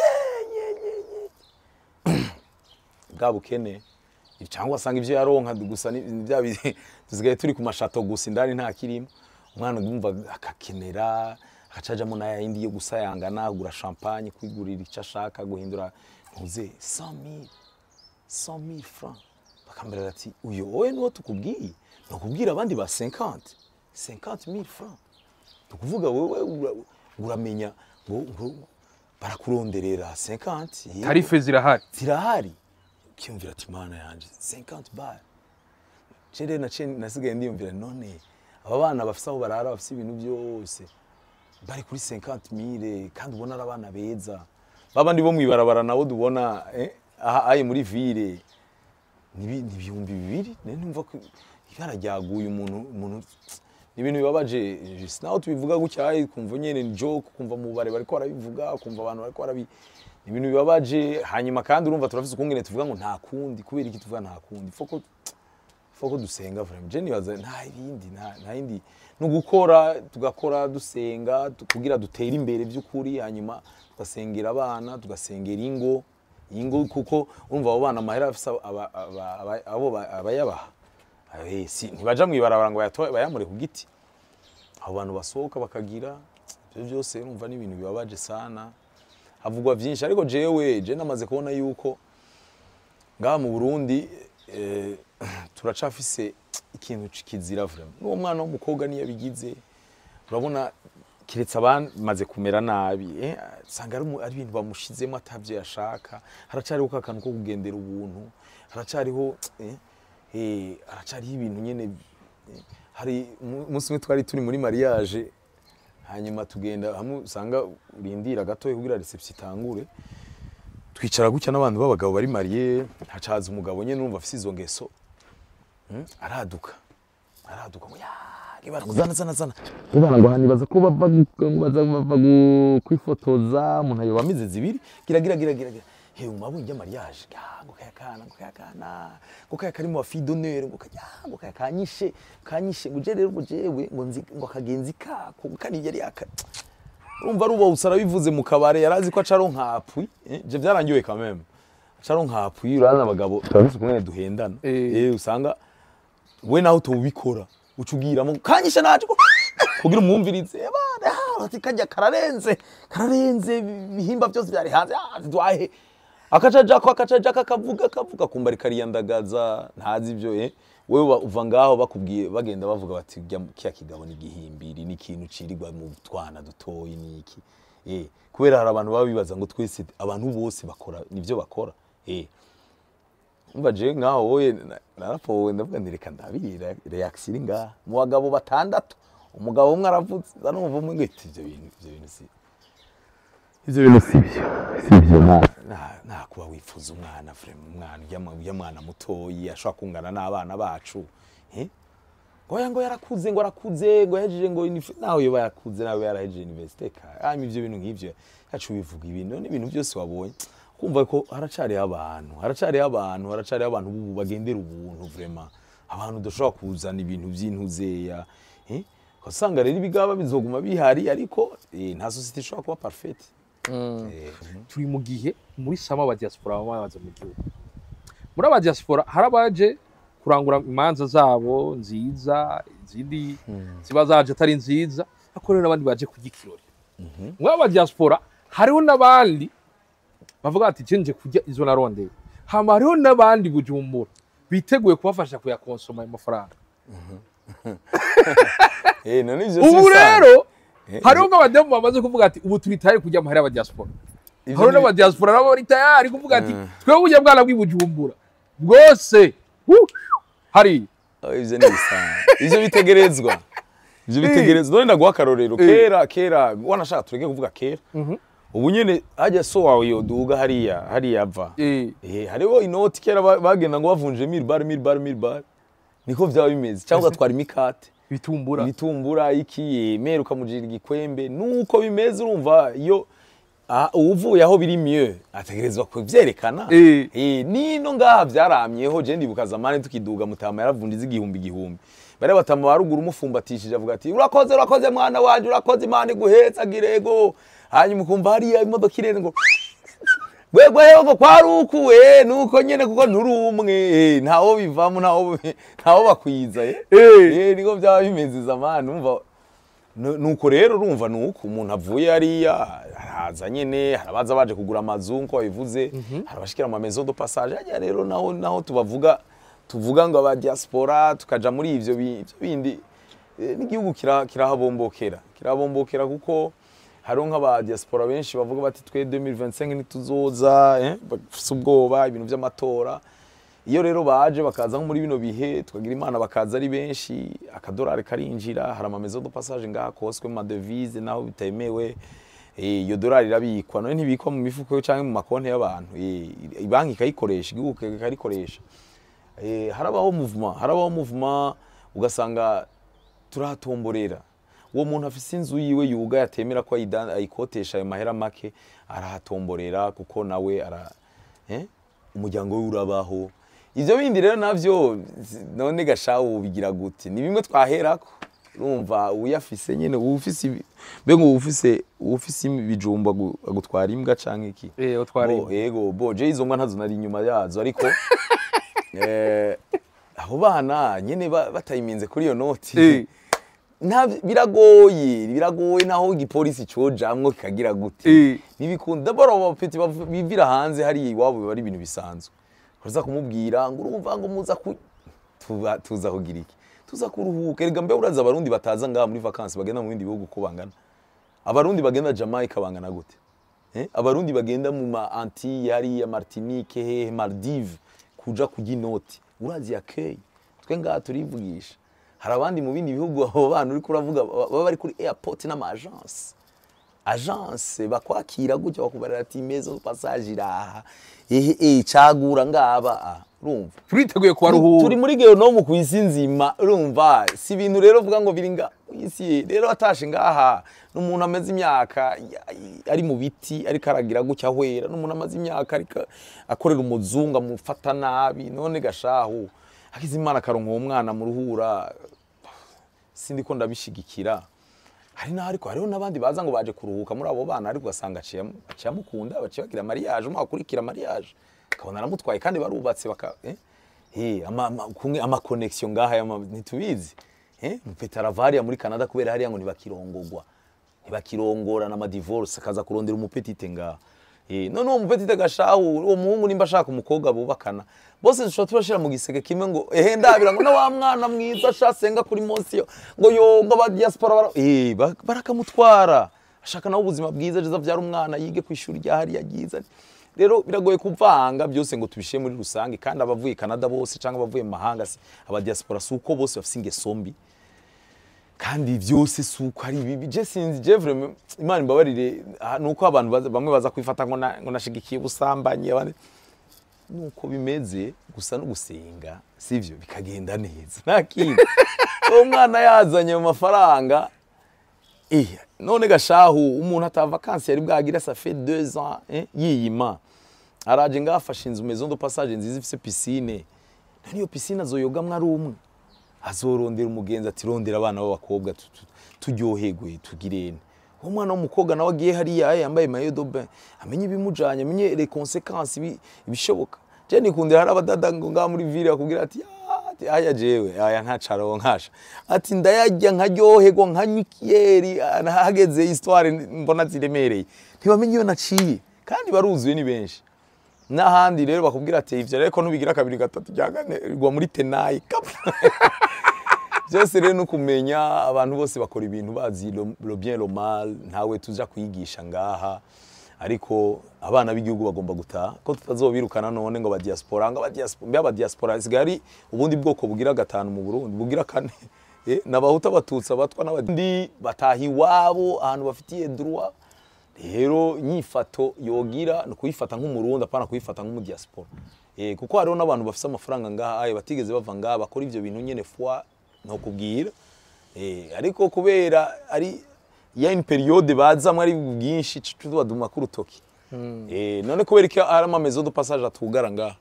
[SPEAKER 1] bwa bukene cyangwa asanga ibyo yaronka gusa ni ni bya bi- dusigaye turi ku mashato gusa indani nta kirimo umwana yumva akakenera akacajamo na yindi yo gusayangana agura champagne kwigurira icyo ashaka guhindura ntuze 100000 100000 francs bakambera ati uyu wowe niwo tukubwiye ni ukubwira abandi ba 50 50000 francs tukuvuga wowe ura- uramenya ngo ngo barakuronderera 50 yego
[SPEAKER 2] tarife zirahari
[SPEAKER 1] zirahari ukiyumvira ati mana yanje 50 bar cere naciye nasigaye ndiyumvira none aba bana bafise aho barara bafise ibintu byose bari kuri 50 mille kandi ubona ari abana beza babandi bo mwibarabara nabo dubona eh, aha aye muri ville nibi- ni ibihumbi bibiri nari numva ko ibara ryaguye umuntu umuntu ni ibintu bibabaje just naho tubivuga gutya aye kumva nyene ni joke kumva mu bare bariko barabivuga kumva abantu bariko barabi ni ibintu bibabaje hanyuma kandi urumva turafise ukungene tuvuga ngo nta kundi kubera iki tuvuga nta kundi foko foko dusenga vraiment je nibaza nta ibindi nta nta yindi no gukora tugakora dusenga tu- kugira dutere imbere by'ukuri hanyuma tugasengera abana tugasengera ingo ingo kuko urumva abo bana amahera afise aba- aba- aba- abo ba- abayabaha Eh, si ntibaja mwibarabara ngo bayatoe bayamure ku giti abo bantu basohoka bakagira ibyo byose urumva ni ibintu bibabaje sana havugwa byinshi ariko jewe je namaze kubona yuko ngaha mu Burundi eh, turacafise ikintu kizira vraiment n'uwo mwana w'umukobwa niyo abigize urabona kiretse abamaze kumera nabi eh, usanga ari umu- ari ibintu bamushizemo atavyo yashaka haracariho ka kantu ko kugendera ubuntu haracariho eh, eh, haracariho ibintu nyene eh, hari umu- umunsi umwe twari turi muri mariage hanyuma tugenda hamwe usanga urindira gatoya kugira reception itangure twicara gutya n'abantu b'abagabo bari mariye hacaza umugabo nyene numva afise izo ngeso Mm, araduka araduka ngo ya zana zana zana ubana ngo hanibaza ko bava gu- baza bava gu- kwifotoza umuntu ayoba amize zibiri gira gira gira gira gira he umabunye ya mariage ya ngo kaya kana ngo kaya kana ngo kaya kari mu wa fille d'honneur ngo kaya ngo kaya kanyishe kanyishe ngo je rero ngo jewe ngo nzi ngo akagenzi kako ngo kari yari aka urumva ruba usara bivuze mu kabare yarazi ko acaro nkapwi eh, je byarangiwe quand même acaro nkapwi urana abagabo turabise kumwe duhendana
[SPEAKER 2] Eh.
[SPEAKER 1] eh usanga we nawe utubikora ucubwiramo kanyishe naje ko kugira umwumvirize abana ati kajya kararenze kararenze ibihimba byose byari hanze ah, dwahe akacaja ko akacaja kakavuga kavuga kumba rikariyandagaza ntazi ibyo eh wewe uba- uva ngaho bakubwiye bagenda bavuga bati "Rya- kiya kigabo ni gihimbiri ni ikintu cirirwa mu twana dutoyi niki eh kubera hari abantu baba bibaza ngo twese abantu bose bakora nivyo bakora eh umva je nkaho wowe na- narapowe ndavuga nti reka ndabiri reaction iri ngaha mu bagabo batandatu umugabo umwe aravutse za numva umwe ngo iti ivyo bintu ivyo bintu si ivyo bintu si byo si byo nta nta- nta kuba wifuza umwana vrema umwana urya mwa- urya mwana mutoyi ashobora kungana n'abana bacu eh ngo ya ngo yarakuze ngo arakuze ngo yahejeje ngo unifi- nawe yoba yarakuze nawe yarahejeje universite ka hanyuma ivyo bintu nk'ivyo yacu bivuga ibintu none ibintu byose wabonye kumva ko haracariho abantu haracariho abantu haracariho abantu bubu bagendera ubuntu vrema abantu udashobora kuzana ibintu by'intuzeya eh usanga rero ibigaba bizoguma bihari ariko eh, nta societe ishobora kuba parfaite Eh,
[SPEAKER 2] turi mu gihe muri sama aba diaspora baba baza mu gihugu muri aba diaspora hari abaje kurangura imanza zabo nziza izindi ziba zaje atari nziza ariko rero n'abandi baje kurya ikirori muri aba diaspora hariho n'abandi bavuga ati je nje kurya izo narondeye hama hariho n'abandi bujumbura biteguye kubafasha kuyakonsoma ayo mafaranga
[SPEAKER 1] eh none ivyo
[SPEAKER 2] ubu
[SPEAKER 1] si bisanzwe.
[SPEAKER 2] rero
[SPEAKER 1] Eh,
[SPEAKER 2] hariho nk'abadamu bamaze kuvuga ati ubu turi tayari kurya amahera y'abadiaspora
[SPEAKER 1] ivyo
[SPEAKER 2] hariho
[SPEAKER 1] ni-
[SPEAKER 2] n'abadiaspora nabo bari tayari kuvuga ati twebwe burya bwana bw'ibujumbura bwose hu, hari
[SPEAKER 1] Oh, ivyo ni bisanzwe ivyo bitegerezwa ivyo bitegerezwa none ndaguha akarorero kera kera wanashaka tureke kuvuga kera ubu nyene hajya so wawe yoduga hariya hariya ava
[SPEAKER 2] Eh,
[SPEAKER 1] Eh, hariho inoti kera ba- bagenda ngo bavunje mil bar mil bar mil bar niko vyaba bimeze cyangwa ugatwara imikate
[SPEAKER 2] ibitumbura
[SPEAKER 1] ibitumbura iki yemera ukamujira igikwembe nuko bimeze urumva iyo ah, uvuye aho biri mieux ategerezwa kuvyerekana
[SPEAKER 2] Eh.
[SPEAKER 1] Eh, nino ngaha vyaramyeho je ndibuka zamani tukiduga mutama yaravundiza igihumbi igihumbi bari batama baruguru umufumbatishije avuga ati urakoze urakoze mwana wanje urakoze imana iguhetsa girego hanyuma ukumva hariya imodoka irenze ngo gwegwe ngo kwarukuwe nuko nyene kuko nturi umwe eh, ntawo bivamo ntawo ntawo bakwiza eh
[SPEAKER 2] Eh.
[SPEAKER 1] eh niko byaba bimeze zamani umva Nu- nuko rero urumva nuko umuntu avuye hariya araza nyene harabaza baje kugura amazu nko babivuze harabashikira ama maison de passage hajya rero naho naho tubavuga tuvuga ngo aba diaspora tukaja muri ivyo bi- ivyo bindi eh, n'igihugu kira- kirahabombokera kirahabombokera kuko hariho nk'aba diaspora benshi bavuga bati twe 2025 ntituzoza eh, bafise ubwoba ibintu vy'amatora iyo rero baje bakaza nko muri bino bihe tukagira imana bakaza ari benshi akadolari karinjira hari amamezo de passage ngaha koswe mu madevise naho bitemewe Eh, iyo dolari irabikwa none ntibikwa mu mifuko cyangwa mu makonti y'abantu Eh, banki ikayikoresha igihugu kikarikoresha Eh, harabaho movement harabaho movement ugasanga turahatomborera uwo muntu afise inzu yiwe yuga yatemera ko ayida- ayikotesha ayo mahera make arahatomborera kuko nawe ara eh? umuryango we urabaho ivyo bindi rero navyo zi- none gashawu bigira gute ni bimwe twaherako urumva uyafise nyene ufise ibi- mbega ufise ufise ibijumba agu- agutwara imbwa canke iki
[SPEAKER 2] Eh, utwara
[SPEAKER 1] Bo,
[SPEAKER 2] imbwa.
[SPEAKER 1] yego bo je izo mbwa ntazo nari inyuma yazo ariko eh, abo bana nyene ba- batayiminze kuri iyo noti
[SPEAKER 2] Eh.
[SPEAKER 1] nta biragoye biragoye naho igipolisi cojamwo kikagira gute
[SPEAKER 2] Eh.
[SPEAKER 1] ntibikunda dabora abo bapeti bav- bivira hanze hariya iwabo biba ari ibintu bisanzwe uraza kumubwira ngo urumva ngo muza ku tuba- tuza kugira iki tuza kuruhuka erega mbe uraza abarundi bataza ngaha muri vacances bagenda mu bindi bihugu ko bangana abarundi bagenda jamaica bangana gute eh? abarundi bagenda mu ma antille hariya martinique hehe maldive kuja kurya inoti urazi yakeye twe ngaha turivugisha hari abandi mu bindi bihugu abo bana uriko uravuga baba bari kuri airport n'ama agence agence bakwakira gutya bakubarira ati mezo passage iraha ehe eh cagura ngaba ah, urumva
[SPEAKER 2] turiteguye
[SPEAKER 1] turi
[SPEAKER 2] kubaruhura
[SPEAKER 1] muri geonomu ku isi nzima urumva si ibintu rero uvuga ngo biri nga ku isi rero atashe ngaha n'umuntu amaze imyaka ya- ari mu biti ariko aragira gutya ahwera n'umuntu amaze imyaka ariko akorera umuzungu amufata nabi none gashahu akize imana akaronka uwo mwana mu ruhura sindi ko ndabishigikira hari n'aho ariko hariho n'abandi baza ngo baje kuruhuka muri abo bana ariko ugasanga aciye amu- aciye amukunda baciye bagira mariage umwe akurikira mariage akabona aramutwaye kandi barubatse baka eh? Eh, ama, ama, kumwe ama connection ngaha yama ntitubizi eh mpeta ravariya muri Canada kubera hariya ngo ntibakirongogwa ntibakirongorana ama divorce akaza kurondera umupetite ngaha eh none uwo mupetite gashahu uwo muhungu nimba ashaka umukobwa bubakana bose dushobora tubashira mu giseke kimwe ngo ehe ndabira ngo na wa mwana mwiza ashasenga kuri monsiyo ngo yo ngo aba diaspora bara eh ba- barakamutwara ashaka nawe ubuzima bwiza aje avyara umwana yige ku ishuri rya hariya ryiza rero biragoye kuvanga byose ngo tubishyire muri rusange kandi abavuye Canada bose cyangwa abavuye mu mahanga si aba diaspora si uko bose bafite ingeso mbi kandi byose si uko ari bibi je sinzi je vraiment imana imbabarire ah, ni uko abantu baza- bamwe baza kwifata ngo na- ngo nashigikiye ubusambanyi abandi nuko bimeze gusa no gusenga sivyo bikagenda neza nta kindi uwo mwana yazanye mu mafaranga Eh, none gashahu umuntu atava vacances yari bwagira ça fait deux ans eh, yiyima araje ngaha afashe inzu maison de passage nziza ifise piscine none iyo piscine azoyogamwo ari umwe azorondera umugenzi ati rondera abana b'abakobwa tu- tu- turyoherwe tugirene uwo mwana w'umukobwa nawe agiye hariya yambaye maillot de bain amenye ibimujanye amenye les conséquences ibi- ibishoboka je nikundira hari abadada ngo ngaha muri ville bakubwira ati "Ah, ati aya jewe aya ntacaro nkasha ati ndayarya nkaryoherwa nkanywa ikiyeri ah, hageze histoire mbona ziremereye ntibamenye iyo naciye kandi baruzuye ni benshi n'ahandi rero bakubwira ati ivyo rero ko nubigira kabiri gatatu bya kane igwa muri tenayi kapfa byose rero no kumenya abantu bose bakora ibintu bazi lo lo bien lo mal ntawe tuja kwigisha ngaha ariko abana b'igihugu bagomba gutaha ko tutazobirukana none ngo ba diaspora ngo ba diaspora mbe aba diaspora sigaye ari ubundi bwoko bugira gatanu mu Burundi bugira kane eh nabahuta abatutsi abatwa n'abandi bataha iwabo ahantu bafitiye droit rero nyifato yogira ni kuyifata nk'umurundi apana kuyifata nk'umudiaspora eh kuko hariho n'abantu bafite amafaranga ngaha ayo batigeze bava ngaha bakora ivyo bintu nyene foi no kubwira eh ariko kubera ari ya une periode bazamwe ari bwinshi tuduma ku rutoki eh none kubera ko ari ama maison de passage atugara ngaha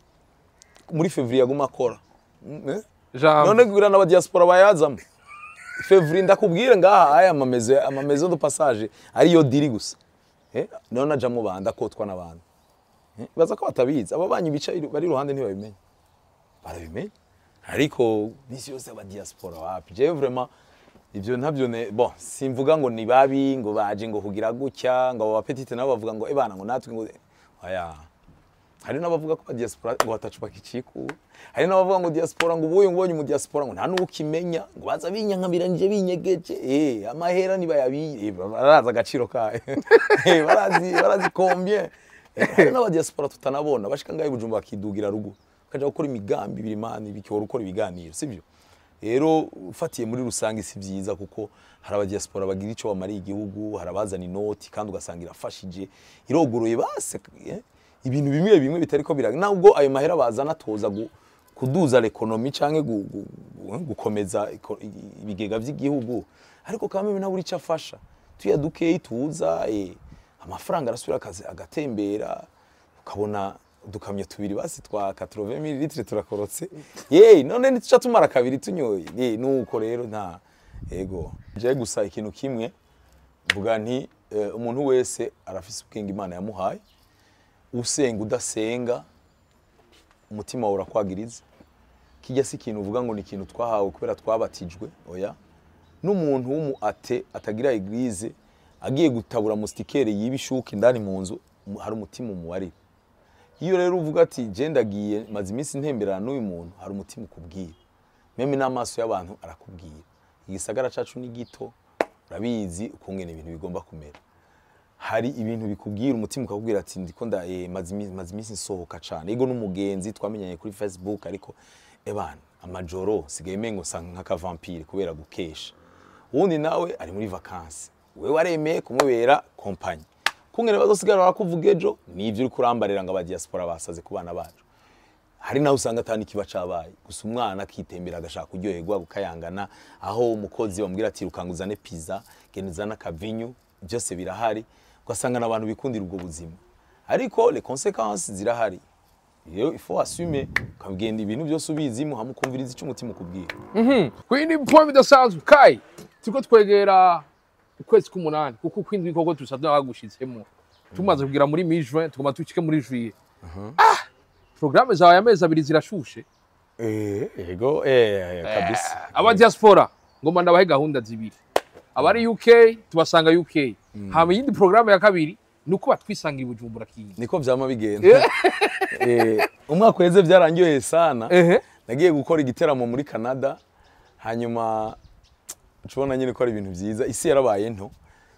[SPEAKER 1] muri février aguma akora Mm, eh?
[SPEAKER 2] Jambo.
[SPEAKER 1] none kugira n'aba diaspora bayazamo février ndakubwire ngaha aya amamezo amamezo de passage ariyo diri gusa eh none ajamwo banda kotwa n'abantu eh? baza ko batabizi aba banyi bica iru- bari iruhande ntibabimenya barabimenya ariko misi yose aba diaspora wapi je vraiment ivyo ntabyo ne bon simvuga ngo ni babi ngo baje ngo kugira gutya ngo aba petite nabo bavuga ngo ebana ngo natwe ngo aya hari n'abavuga ko diaspora ngo batacupa kiciku hari n'abavuga ngo diaspora ngo ubuye ngubonye mu diaspora ngo nta n'ukimenya ngo baza binyankabiranije binyegeje eh amahera nibayabiye baraza agaciro kayo eh barazi barazi combien Eh, hari n'aba diaspora tutanabona bashika ngaho ibujumba bakidugira rugo kaja gukora imigambi birimani bikora ukora ibiganiro sivyo rero ufatiye muri rusange si byiza kuko hari abadiaspora bagira icyo bamariye igihugu hari abazana inoti kandi ugasanga irafashije irogoroye base eh, ibintu bimwe bimwe bitari ko biraga nubwo ayo mahera bazana atoza gu- kuduza l'economy canke gu- gu- gu- gukomeza iko- i- ibigega vy'igihugu ariko kamwe ntabwo icyo afasha tuyadukeyi tuza eh, amafaranga arasubira akazi agatembera ukabona udukamyo tubiri basi twa 80 ml turakorotse yeee none ntituca tumara kabiri tunyoye ye nuko rero nta ego je gusa ikintu kimwe mvuga nti eh, umuntu wese arafise ubwenge imana yamuhaye usenga udasenga umutima wawe urakwagiriza kijya si ikintu uvuga ngo ni ikintu twahawe kubera twabatijwe oya n'umuntu w'umu ate atagira eglise agiye gutabura mustikere y'ibishuka indani mu nzu mu- hari umutima umuwarira iyo rero uvuga ati je ndagiye maze iminsi ntemberana n'uyu muntu hari umutima ukubwira meme n'amaso y'abantu arakubwira igisagara cacu ni gito urabizi ukungene ibintu bigomba kumera hari ibintu bikubwira umutima ukakubwira ati ndiko nda eh, maze imi- maze iminsi nsohoka cane ego n'umugenzi twamenyanye kuri facebook ariko ebana amajoro sigaye mengo sanga nk'akavampire kubera gukesha uwundi nawe ari muri vakansi wewe waremeye kumubera kompanyi kungene bazosigara barakuvuga ejo nivyo uriko urambarira ngo abadiaspora basaze ku bana bacu hari naho usanga atani kiba cabaye gusa umwana akitembera agashaka kuryoherwa gukayangana aho umukozi bamubwira ati rukanguzane pizza genda uzane akavinyu byose birahari ugasanga n'abantu bikundira ubwo buzima ariko les conséquences zirahari rero il faut assumer ukagenda ibintu byose ubizimo hamwe ukumviriza icyo umutima ukubwira
[SPEAKER 2] ku yindi point bidasanzwe kai turiko twegera ukwezi k'umunani kuko ukwindwi koko tusanzwe bagushitsemo tumaze kugera muri mi juin tugomba dushike muri juillet ah programme zawe amezi abiri zirashushe
[SPEAKER 1] eh ego eh kabisa
[SPEAKER 2] aba diaspora ngomba ndabahe gahunda zibiri abari UK tubasanga UK hama iyindi programme ya kabiri ni uko batwisanga i Bujumbura kindi
[SPEAKER 1] niko vyama bigenda eh umwaka uheze byarangiye sana
[SPEAKER 2] ehe
[SPEAKER 1] nagiye gukora igiteramo muri Canada hanyuma tubona nyine ko ari ibintu byiza isi yarabaye nto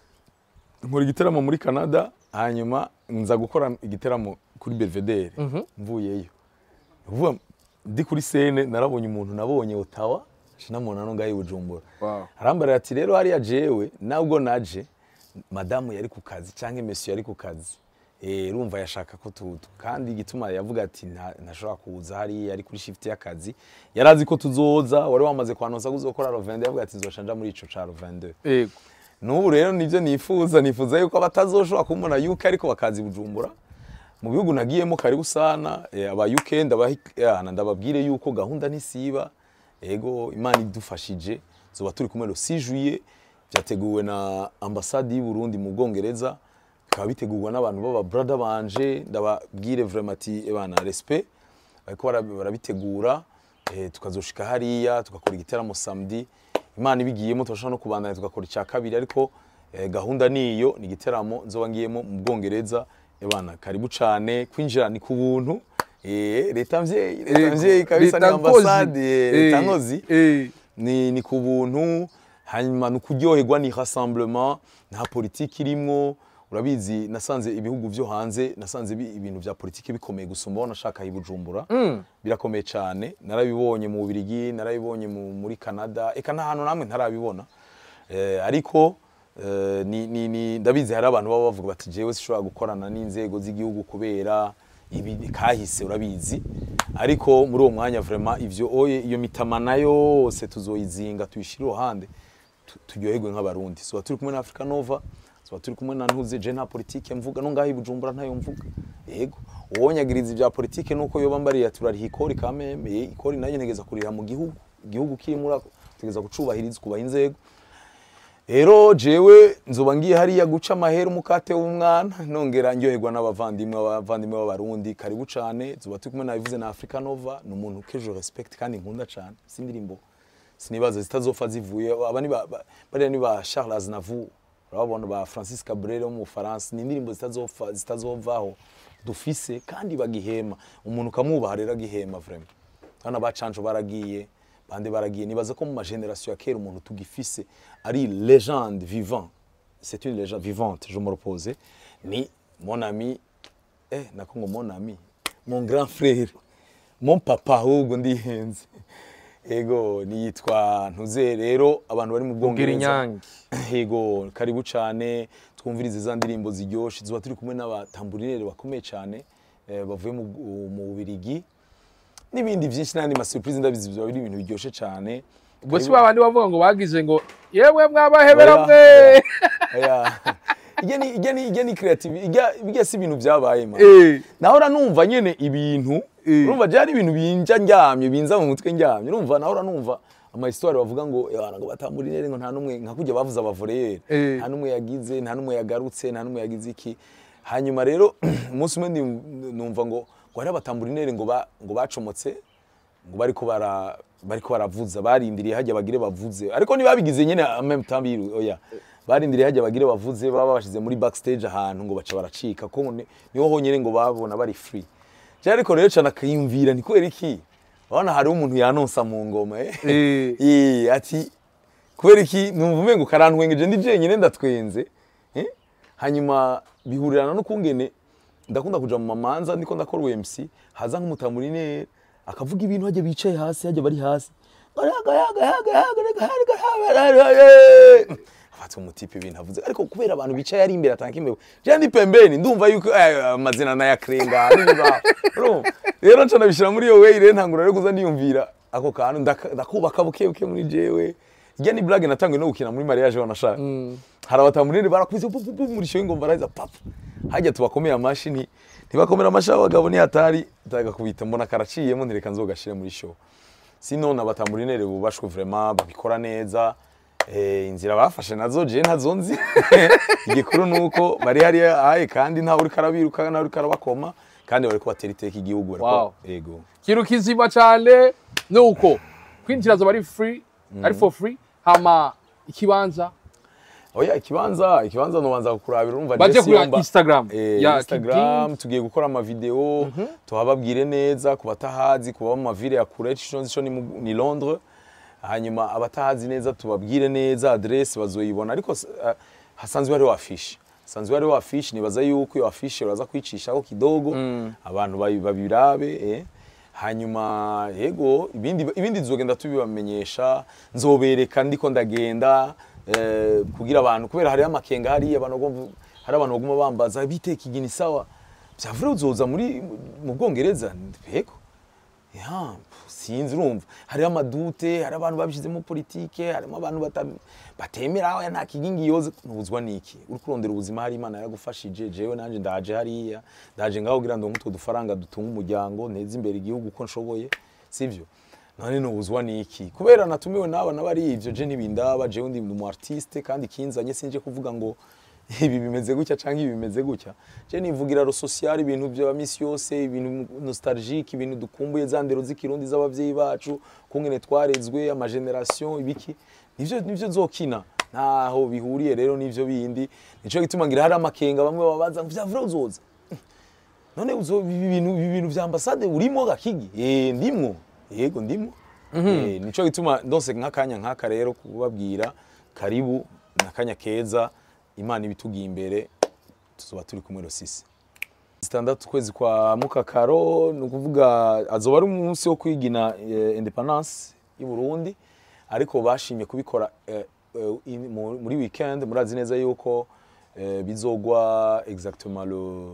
[SPEAKER 1] nkora igiteramo muri Canada hanyuma nza gukora igiteramo kuri Belvedere mvuyeyo uvuga ndi kuri scene narabonye umuntu nabonye Ottawa shinamona no ngaye Bujumbura
[SPEAKER 2] Wow.
[SPEAKER 1] arambarira ati rero hariya jewe nabwo naje madamu yari ku kazi cyangwa monsieur yari ku kazi eh urumva yashaka ko tutu kandi igituma yavuga ati nta- ntashobora kuza hariya ari kuri shift y'akazi yarazi ko tuzoza wari wamaze kwanonsa kuzokora rovende yavuga ati nzoshanja muri ico ca rovende
[SPEAKER 2] yego
[SPEAKER 1] n'ubu rero nibyo nifuza nifuza yuko abatazoshobora kumubona yuko ariko bakazi bujumbura mu bihugu nagiyemo karibu sana eh, aba UK ndabahi- eh, ndababwire yuko gahunda ntisiba ego imana idufashije zoba turi kumwe le 6 juillet byateguwe na ambassade y'u Burundi mu Bwongereza bikaba bitegurwa n'abantu baba brother banje ndababwire vraiment ati ebana respect bariko bara- barabitegura eh, tukazoshika hariya tugakora igiteramo samedi imana ibigiyemo turashobora no kubandanya tugakora icya kabiri ariko eh, gahunda niyo ni igiteramo nzoba ngiyemo mu bwongereza ebana karibu cane kwinjira ni ku buntu eh, leta mvyeyi leta
[SPEAKER 2] Yego.
[SPEAKER 1] mvyeyi kabisa ni
[SPEAKER 2] Leta nkozi.
[SPEAKER 1] ambasade eh, leta
[SPEAKER 2] Eh,
[SPEAKER 1] nkozi
[SPEAKER 2] eh.
[SPEAKER 1] ni, ni ku buntu hanyuma ni ukuryoherwa ni rassemblement nta politiki irimwo urabizi nasanze ibihugu vyo hanze nasanze bi- ibintu vya politiki bikomeye gusumba aho nashaka i Bujumbura birakomeye cyane narabibonye mu Bubiligi narabibonye mu- muri Canada eka nta hantu namwe ntarabibona eh, ariko eh, ni, ni, ni ndabizi hari abantu baba bavuga bati jewe sishobora gukorana n'inzego z'igihugu kubera ibi kahise urabizi ariko muri uwo mwanya vraiment ivyo oye iyo mitamana yose tuzoyizinga tuyishire iruhande tu- turyoherwe nk'abarundi soba turi kumwe na Africa Nova soba turi kumwe na ntuze je nta politike mvuga no ngaho i Bujumbura ntayo mvuga yego uwonyagiriza ibya politike nuko yoba mbariye turariha ikori kameme eh, ikori nayo ntegeza kuriha mu gihugu igihugu kirimo tegeza gucubahiriza kubaha inzego rero jewe nzoba ngiye hariya guca amahera umukate w'umwana nongera ndyoherwa n'abavandimwe abavandimwe b'abarundi karibu cane zoba turi kumwe nabivuze na Africa Nova ni umuntu kejo respect kandi nkunda cane sindirimbo sinibaza zitazopfa zivuye aba ni ba- ba- bariya ni ba Charles Aznavour urabona ba Francis Cabrel wo mu Faransa ni indirimbo zitazopfa zitazovaho dufise kandi bagihema umuntu ukamwubaha rero agihema vraiment hano abacanco baragiye bande baragiye nibaza ko mu mageneration ya kera umuntu tugifise ari légende vivant c'est une légende vivante je me repose ni mon ami eh nako ngo mon ami mon grand frère mon papa ahubwo ndihenze ego niyitwa ntuze rero abantu bari mu
[SPEAKER 2] Ubwira
[SPEAKER 1] bwongereza
[SPEAKER 2] inyange
[SPEAKER 1] yego karibu cyane twumvirize za ndirimbo ziryoshe tuba turi kumwe n'abatamburinere bakomeye cyane eh, bavuye mu mu Bubirigi n'ibindi byinshi n'andi ma surprise ndabizi biba biri ibintu biryoshye cyane
[SPEAKER 2] ubwo si
[SPEAKER 1] Karibu-
[SPEAKER 2] babandi bavuga ngo bagize ngo yewe mwabahebera
[SPEAKER 1] Oya,
[SPEAKER 2] mwe
[SPEAKER 1] oya, oya. Ijya ni ijya ni ijya ni creative ijya bijya si ibintu byabaye man
[SPEAKER 2] Eh,
[SPEAKER 1] nahora numva nyene ibintu
[SPEAKER 2] Eh.
[SPEAKER 1] urumva byari ibintu binja ndyamye binza mu mutwe ndyamye urumva nahora numva ama histoire bavuga ngo "Eh, ngo batamburinere ngo nta numwe nka kujya bavuza abavoreyeri
[SPEAKER 2] Eh.
[SPEAKER 1] nta numwe yagize nta numwe yagarutse nta numwe yagize iki hanyuma rero umunsi umwe ndi- numva ngo ngo hari abatamburinere ngo ba- ngo bacomotse ngo bariko bara bariko baravuza barindiriye hajya bagire bavuze ariko ntibabigize nyene en même temps biru oya barindiriye hajya bagire bavuze baba bashize muri backstage ahantu ngo baca baracika ko ni- niho honyene ngo babona bari free je ariko rero cana akiyumvira ni kubera iki urabona hariho umuntu yanonsa mu ngoma eh
[SPEAKER 2] Eh.
[SPEAKER 1] Eh, ati kubera iki numva umengo karantwengeje ndi jenyine ndatwenze eh? hanyuma bihurirana no kungene ndakunda kuja mu mamanza ndiko ndakora UMC haza nk'umutamurinere akavuga ibintu hajya bicaye hasi hajya bari hasi afata umutipe ibintu avuze ariko kubera abantu bicaye ari imbere atanga imbeho je ndi pembeni ndumva yuko eh, amazina nayakrenga n'ibibaho urumva rero nca nabishira muri iyo way rero ntangura rero kuza ndiyumvira ako kantu ndaka- ndakubaka buke buke muri jewe irya ni blague natanguye no gukina muri mariage wanashaka hari abatamurinire barakubise pu pu pu muri show ingomba araza papa hajya tubakomeye amashi nti ntibakomera amashi abagabo ni hatari ndagakubita mbona karaciyemo ntireka nzogashire muri show sino abatamurinire bubashwe vraiment babikora neza eh, inzira bafashe nazo je ntazo nzi igikuru nuko bari hari aye kandi ntawe uriko arabiruka ntawe uriko arabakoma kandi bariko batera iteka igihugu bariko
[SPEAKER 2] Wow.
[SPEAKER 1] yego
[SPEAKER 2] ikintu kizima cyane ni uko kwinjira zoba ari free ari for free hama ikibanza
[SPEAKER 1] oya ikibanza ikibanza nobanza kukurabira urumva
[SPEAKER 2] baje
[SPEAKER 1] Jesse
[SPEAKER 2] kuri
[SPEAKER 1] Yomba-
[SPEAKER 2] instagram
[SPEAKER 1] Eh,
[SPEAKER 2] ya
[SPEAKER 1] Instagram tugiye gukora amavideo tuhababwire neza ku batahazi kuba mu mavile ya kure ico nzi co ni mu- ni Londres hanyuma abatahazi neza tubabwire neza adresse bazoyibona ariko uh, hasanzwe hariho afishe hasanzwe hariho afishe nibaza yuko iyo afishe uraza kwicishaho kidogo abantu babi- babirabe eh. hanyuma yego ibindi ibindi tuzogenda tubibamenyesha nzobereka ndiko ndagenda eh, kugira abantu kubera hariho amakenga hariya abantu bagomba hari abantu baguma bambaza biteka igini sawa vyavure uzoza muri mu Bwongereza yego ya sinzi urumva hariho amadute hari abantu babishizemo politike harimo abantu bata- batemera aho nta kigingi yoze ntubuzwa niki uri kurondera ubuzima hari imana yaragufashije jewe nanje ndaje hariya ndaje ngaho kugira ngo nkutwo dufaranga dutunga umuryango nteze imbere igihugu uko nshoboye sivyo none nubuzwa niki kubera natumiwe n'aba n'abari ivyo je ntibindaba jewe ndi umu artiste kandi kinzanye sinje kuvuga ngo ibi bimeze gutya canke ibi bimeze gutya je nivugira ro social ibintu bya misi yose ibintu nostalgique ibintu dukumbuye za ndero z'ikirundi z'abavyeyi bacu kungene twarezwe ama generation ibiki nivyo nivyo zokina ntaho bihuriye rero nivyo bindi nico gituma ngira hari amakenga bamwe babaza ngo vyavura uzoza none uzo ibi bintu ibi bintu vya ambassade urimo gakigi eh ndimwo yego ndimwo eh nico gituma ndose nk'akanya nk'aka rero kubabwira karibu nakanya keza imana ibitugiye imbere tuzoba turi kumwe rosisi zitandatu kwezi kwa mukakaro ni ukuvuga azoba ari umunsi wo kwigina eh, independance y'u Burundi ariko bashimye kubikora eh, eh, in- mu- muri weekend murazi neza yuko eh, bizogwa exactement le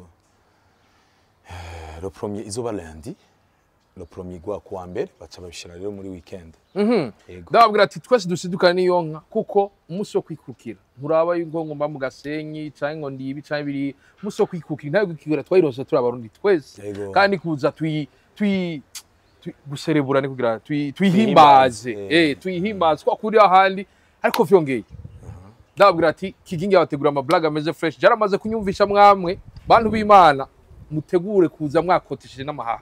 [SPEAKER 1] le premier izoba lundi le premier gwa kuwa mbere baca babishira rero muri weekend yego
[SPEAKER 2] ndababwira ati twese dusidukane n'iyo nka kuko umunsi wo kwikukira nturaba yuko ngo mba mu gasenyi cyangwa ngo ndibi cyangwa biri umunsi wo kwikukira ntabwo kwikukira twayirose turi abarundi twese
[SPEAKER 1] Yego.
[SPEAKER 2] kandi kuza tuyi tuyi tuyi- guserebura ni kugira tuyi- tuyihimbaze
[SPEAKER 1] Tuyihimbaze,
[SPEAKER 2] eh tuyihimbaze kwa kuri ahandi ariko vyongeye ndababwira ati kigingi yabategura amablaga ameze fresh jaramaze kunyumvisha mwamwe bantu b'imana mutegure kuza mwakotesheje n'amahaha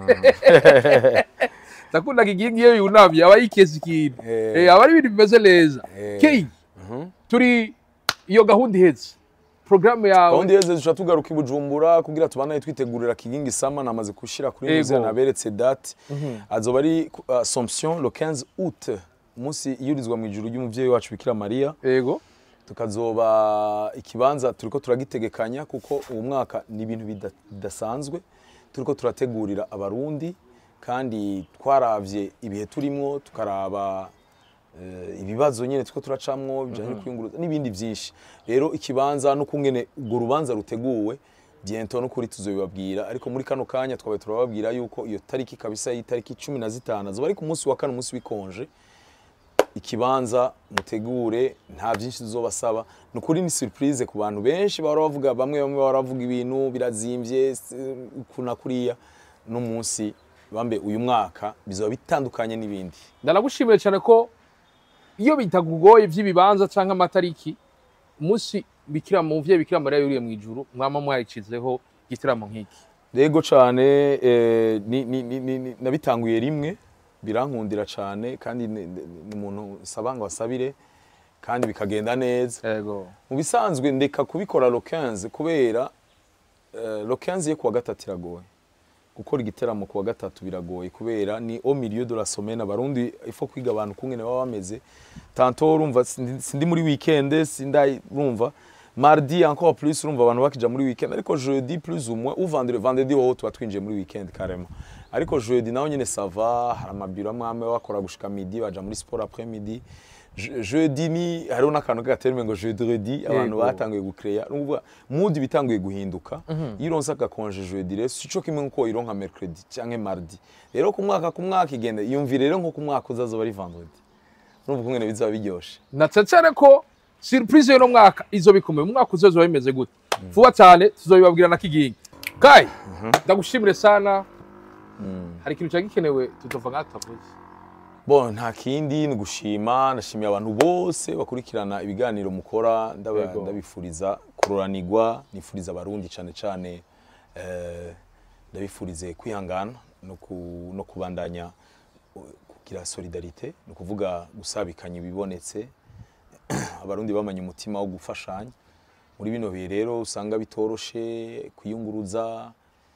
[SPEAKER 2] ndakunda kigingi iyo yunamye aba yikeza ikintu
[SPEAKER 1] Eh.
[SPEAKER 2] Eh, aba ari ibintu bimeze neza
[SPEAKER 1] Eh.
[SPEAKER 2] kei turi iyo gahunda ihetse porogaramu yawe
[SPEAKER 1] gahunda yeze duca tugaruka i bujumbura kugira tubanaye twitegurira kigingi sama namaze gushira kuri
[SPEAKER 2] Ego.
[SPEAKER 1] muze naberetse date azoba ari ku- assomption le 15 août umunsi yurizwa mu ijuru ry'umuvyeyi wacu bikira mariya
[SPEAKER 2] yego
[SPEAKER 1] tukazoba ikibanza turiko turagitegekanya kuko uwo mwaka ni ibintu bida- bidasanzwe turiko turategurira abarundi kandi twaravye ibihe turimwo tukaraba eh, ibibazo nyene turiko turacamwo bijanye no kwiyunguruza n'ibindi vyinshi rero ikibanza no kungene urwo rubanza ruteguwe biento no kuri tuzobibabwira ariko muri kano kanya twabaye turababwira yuko iyo tariki kabisa y'itariki cumi na zitanu azoba ari ku munsi wa kane umunsi w'ikonje ikibanza mutegure nta byinshi tuzobasaba ni ukuri ni surprise ku bantu benshi bahora bavuga bamwe bamwe bahora bavuga ibintu birazimbye si- kuna kuriya n'umunsi bambe uyu mwaka bizoba bitandukanye n'ibindi
[SPEAKER 2] ndanagushimiye cyane ko iyo bitakugoye by'ibibanza cyangwa amatariki umunsi bikira mu muvyeyi bikira mariya yuriye mu ijuru mwama mwayicizeho igitaramo nk'iki
[SPEAKER 1] rego cyane eh, ni- ni- ni- ni- ni- nabitanguye rimwe birankundira cyane kandi ni ni- ni umuntu nsaba ngo asabire kandi bikagenda neza
[SPEAKER 2] yego
[SPEAKER 1] mu bisanzwe ndeka kubikora lo 15 kubera eh, lo 15 yo kuwa gatatu iragoye gukora igiteramo ku wa gatatu biragoye kubera ni au milieu de la semaine abarundi ifo kwiga abantu kungene baba bameze tanto urumva sindi sindi muri weekend sindai urumva mardi encore plus urumva abantu bakija muri weekend ariko jeudi plus ou moins ou vendredi vendredi wowe tuba twinjiye muri weekend carrément ariko jeudi naho nyene sava hari amabiro amwe amwe bakora gushika midi baja muri sport après midi Je- jeudi ni hariho n'akantu k'agaterme ngo jeudi abantu
[SPEAKER 2] Yego.
[SPEAKER 1] batanguye gucreya n'uvuga mood bitanguye guhinduka iyo uronse agakonje jeudi rero sico kimwe nkuko ironka mercredi canke mardi rero ku mwaka ku mwaka igenda yumvire rero nko ku mwaka uzazoba ari vendredi urumva kungene bizaba biryoshe
[SPEAKER 2] natsetsere ko surprise y'uno mwaka izo bikomeye mu mwaka uzozo bimeze gute vuba cyane tuzobibabwira na kigingi kai ndagushimire sana hari ikintu cyari gikenewe tutova nk'aho tutavuze
[SPEAKER 1] bon nta kindi ni gushima ndashimiye abantu bose bakurikirana ibiganiro mukora ndaba-
[SPEAKER 2] Yego.
[SPEAKER 1] ndabifuriza kuroranirwa nifuriza abarundi cyane cyane eh, ndabifurize kwihangana no, ku, no kubandanya uh, kugira solidarite ni ukuvuga gusabikanya ibibonetse abarundi bamanye umutima wo gufashanya muri bino bihe rero usanga bitoroshe kwiyunguruza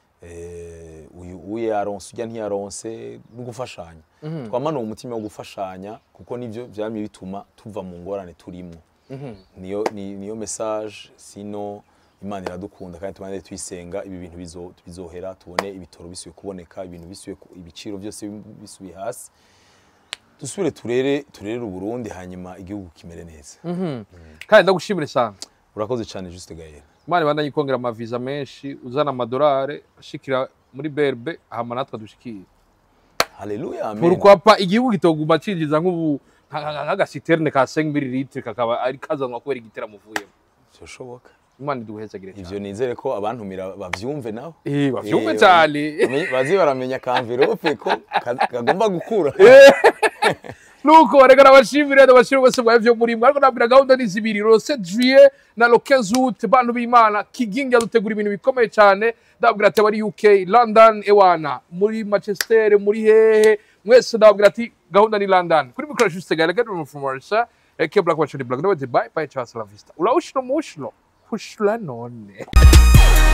[SPEAKER 1] eh, uyu uye yaronse ujya ntiyaronse no gufashanya twamana uwo mutima wo gufashanya kuko nivyo vyamye bituma tuva mu ngorane turimwo niyo ni- niyo message sino imana iradukunda kandi tubane tuyisenga ibi bintu bizo- bizohera tubone ibitoro bisubiye kuboneka ibintu bisubiye ku- ibiciro byose bisubiye hasi dusubire turere turere uburundi hanyuma igihugu kimere neza
[SPEAKER 2] kandi ndagushimire sana
[SPEAKER 1] urakoze cyane juste gael
[SPEAKER 2] imana ibandanye ikongera amaviza menshi uzana amadolari ashikira muri berbe hama natwe dushikire
[SPEAKER 1] haleluya amen
[SPEAKER 2] pourquoi igihugu kitoguma cinjiza nk'ubu nka- nka- nk'agasiterne ka 5 ml kakaba ari kazanwa kubera igiteramo uvuyemo
[SPEAKER 1] byoshoboka
[SPEAKER 2] imana iduhezagire cyane
[SPEAKER 1] ivyo nizere ko abantumira bavyumve nabo
[SPEAKER 2] Eh, bavyumve
[SPEAKER 1] Eh,
[SPEAKER 2] cyane
[SPEAKER 1] bamenye- baze baramenya kamverope ko ka- kagomba gukura
[SPEAKER 2] nuko reka nabashimire nabashimire bose mwaye vyo muri mwe ariko nabwira gahunda ni zibiri le 7 juillet na le 15 août bantu b'imana kigingi yadutegura ibintu bikomeye cyane ndabwira ati abari uk london ewana muri manchester muri hehe mwese ndabwira ati gahunda ni london kuri mikoro juste gale gade from Marisha eke black watch ni black no bye bye ciao hasta la vista ula ushno mushno kushla none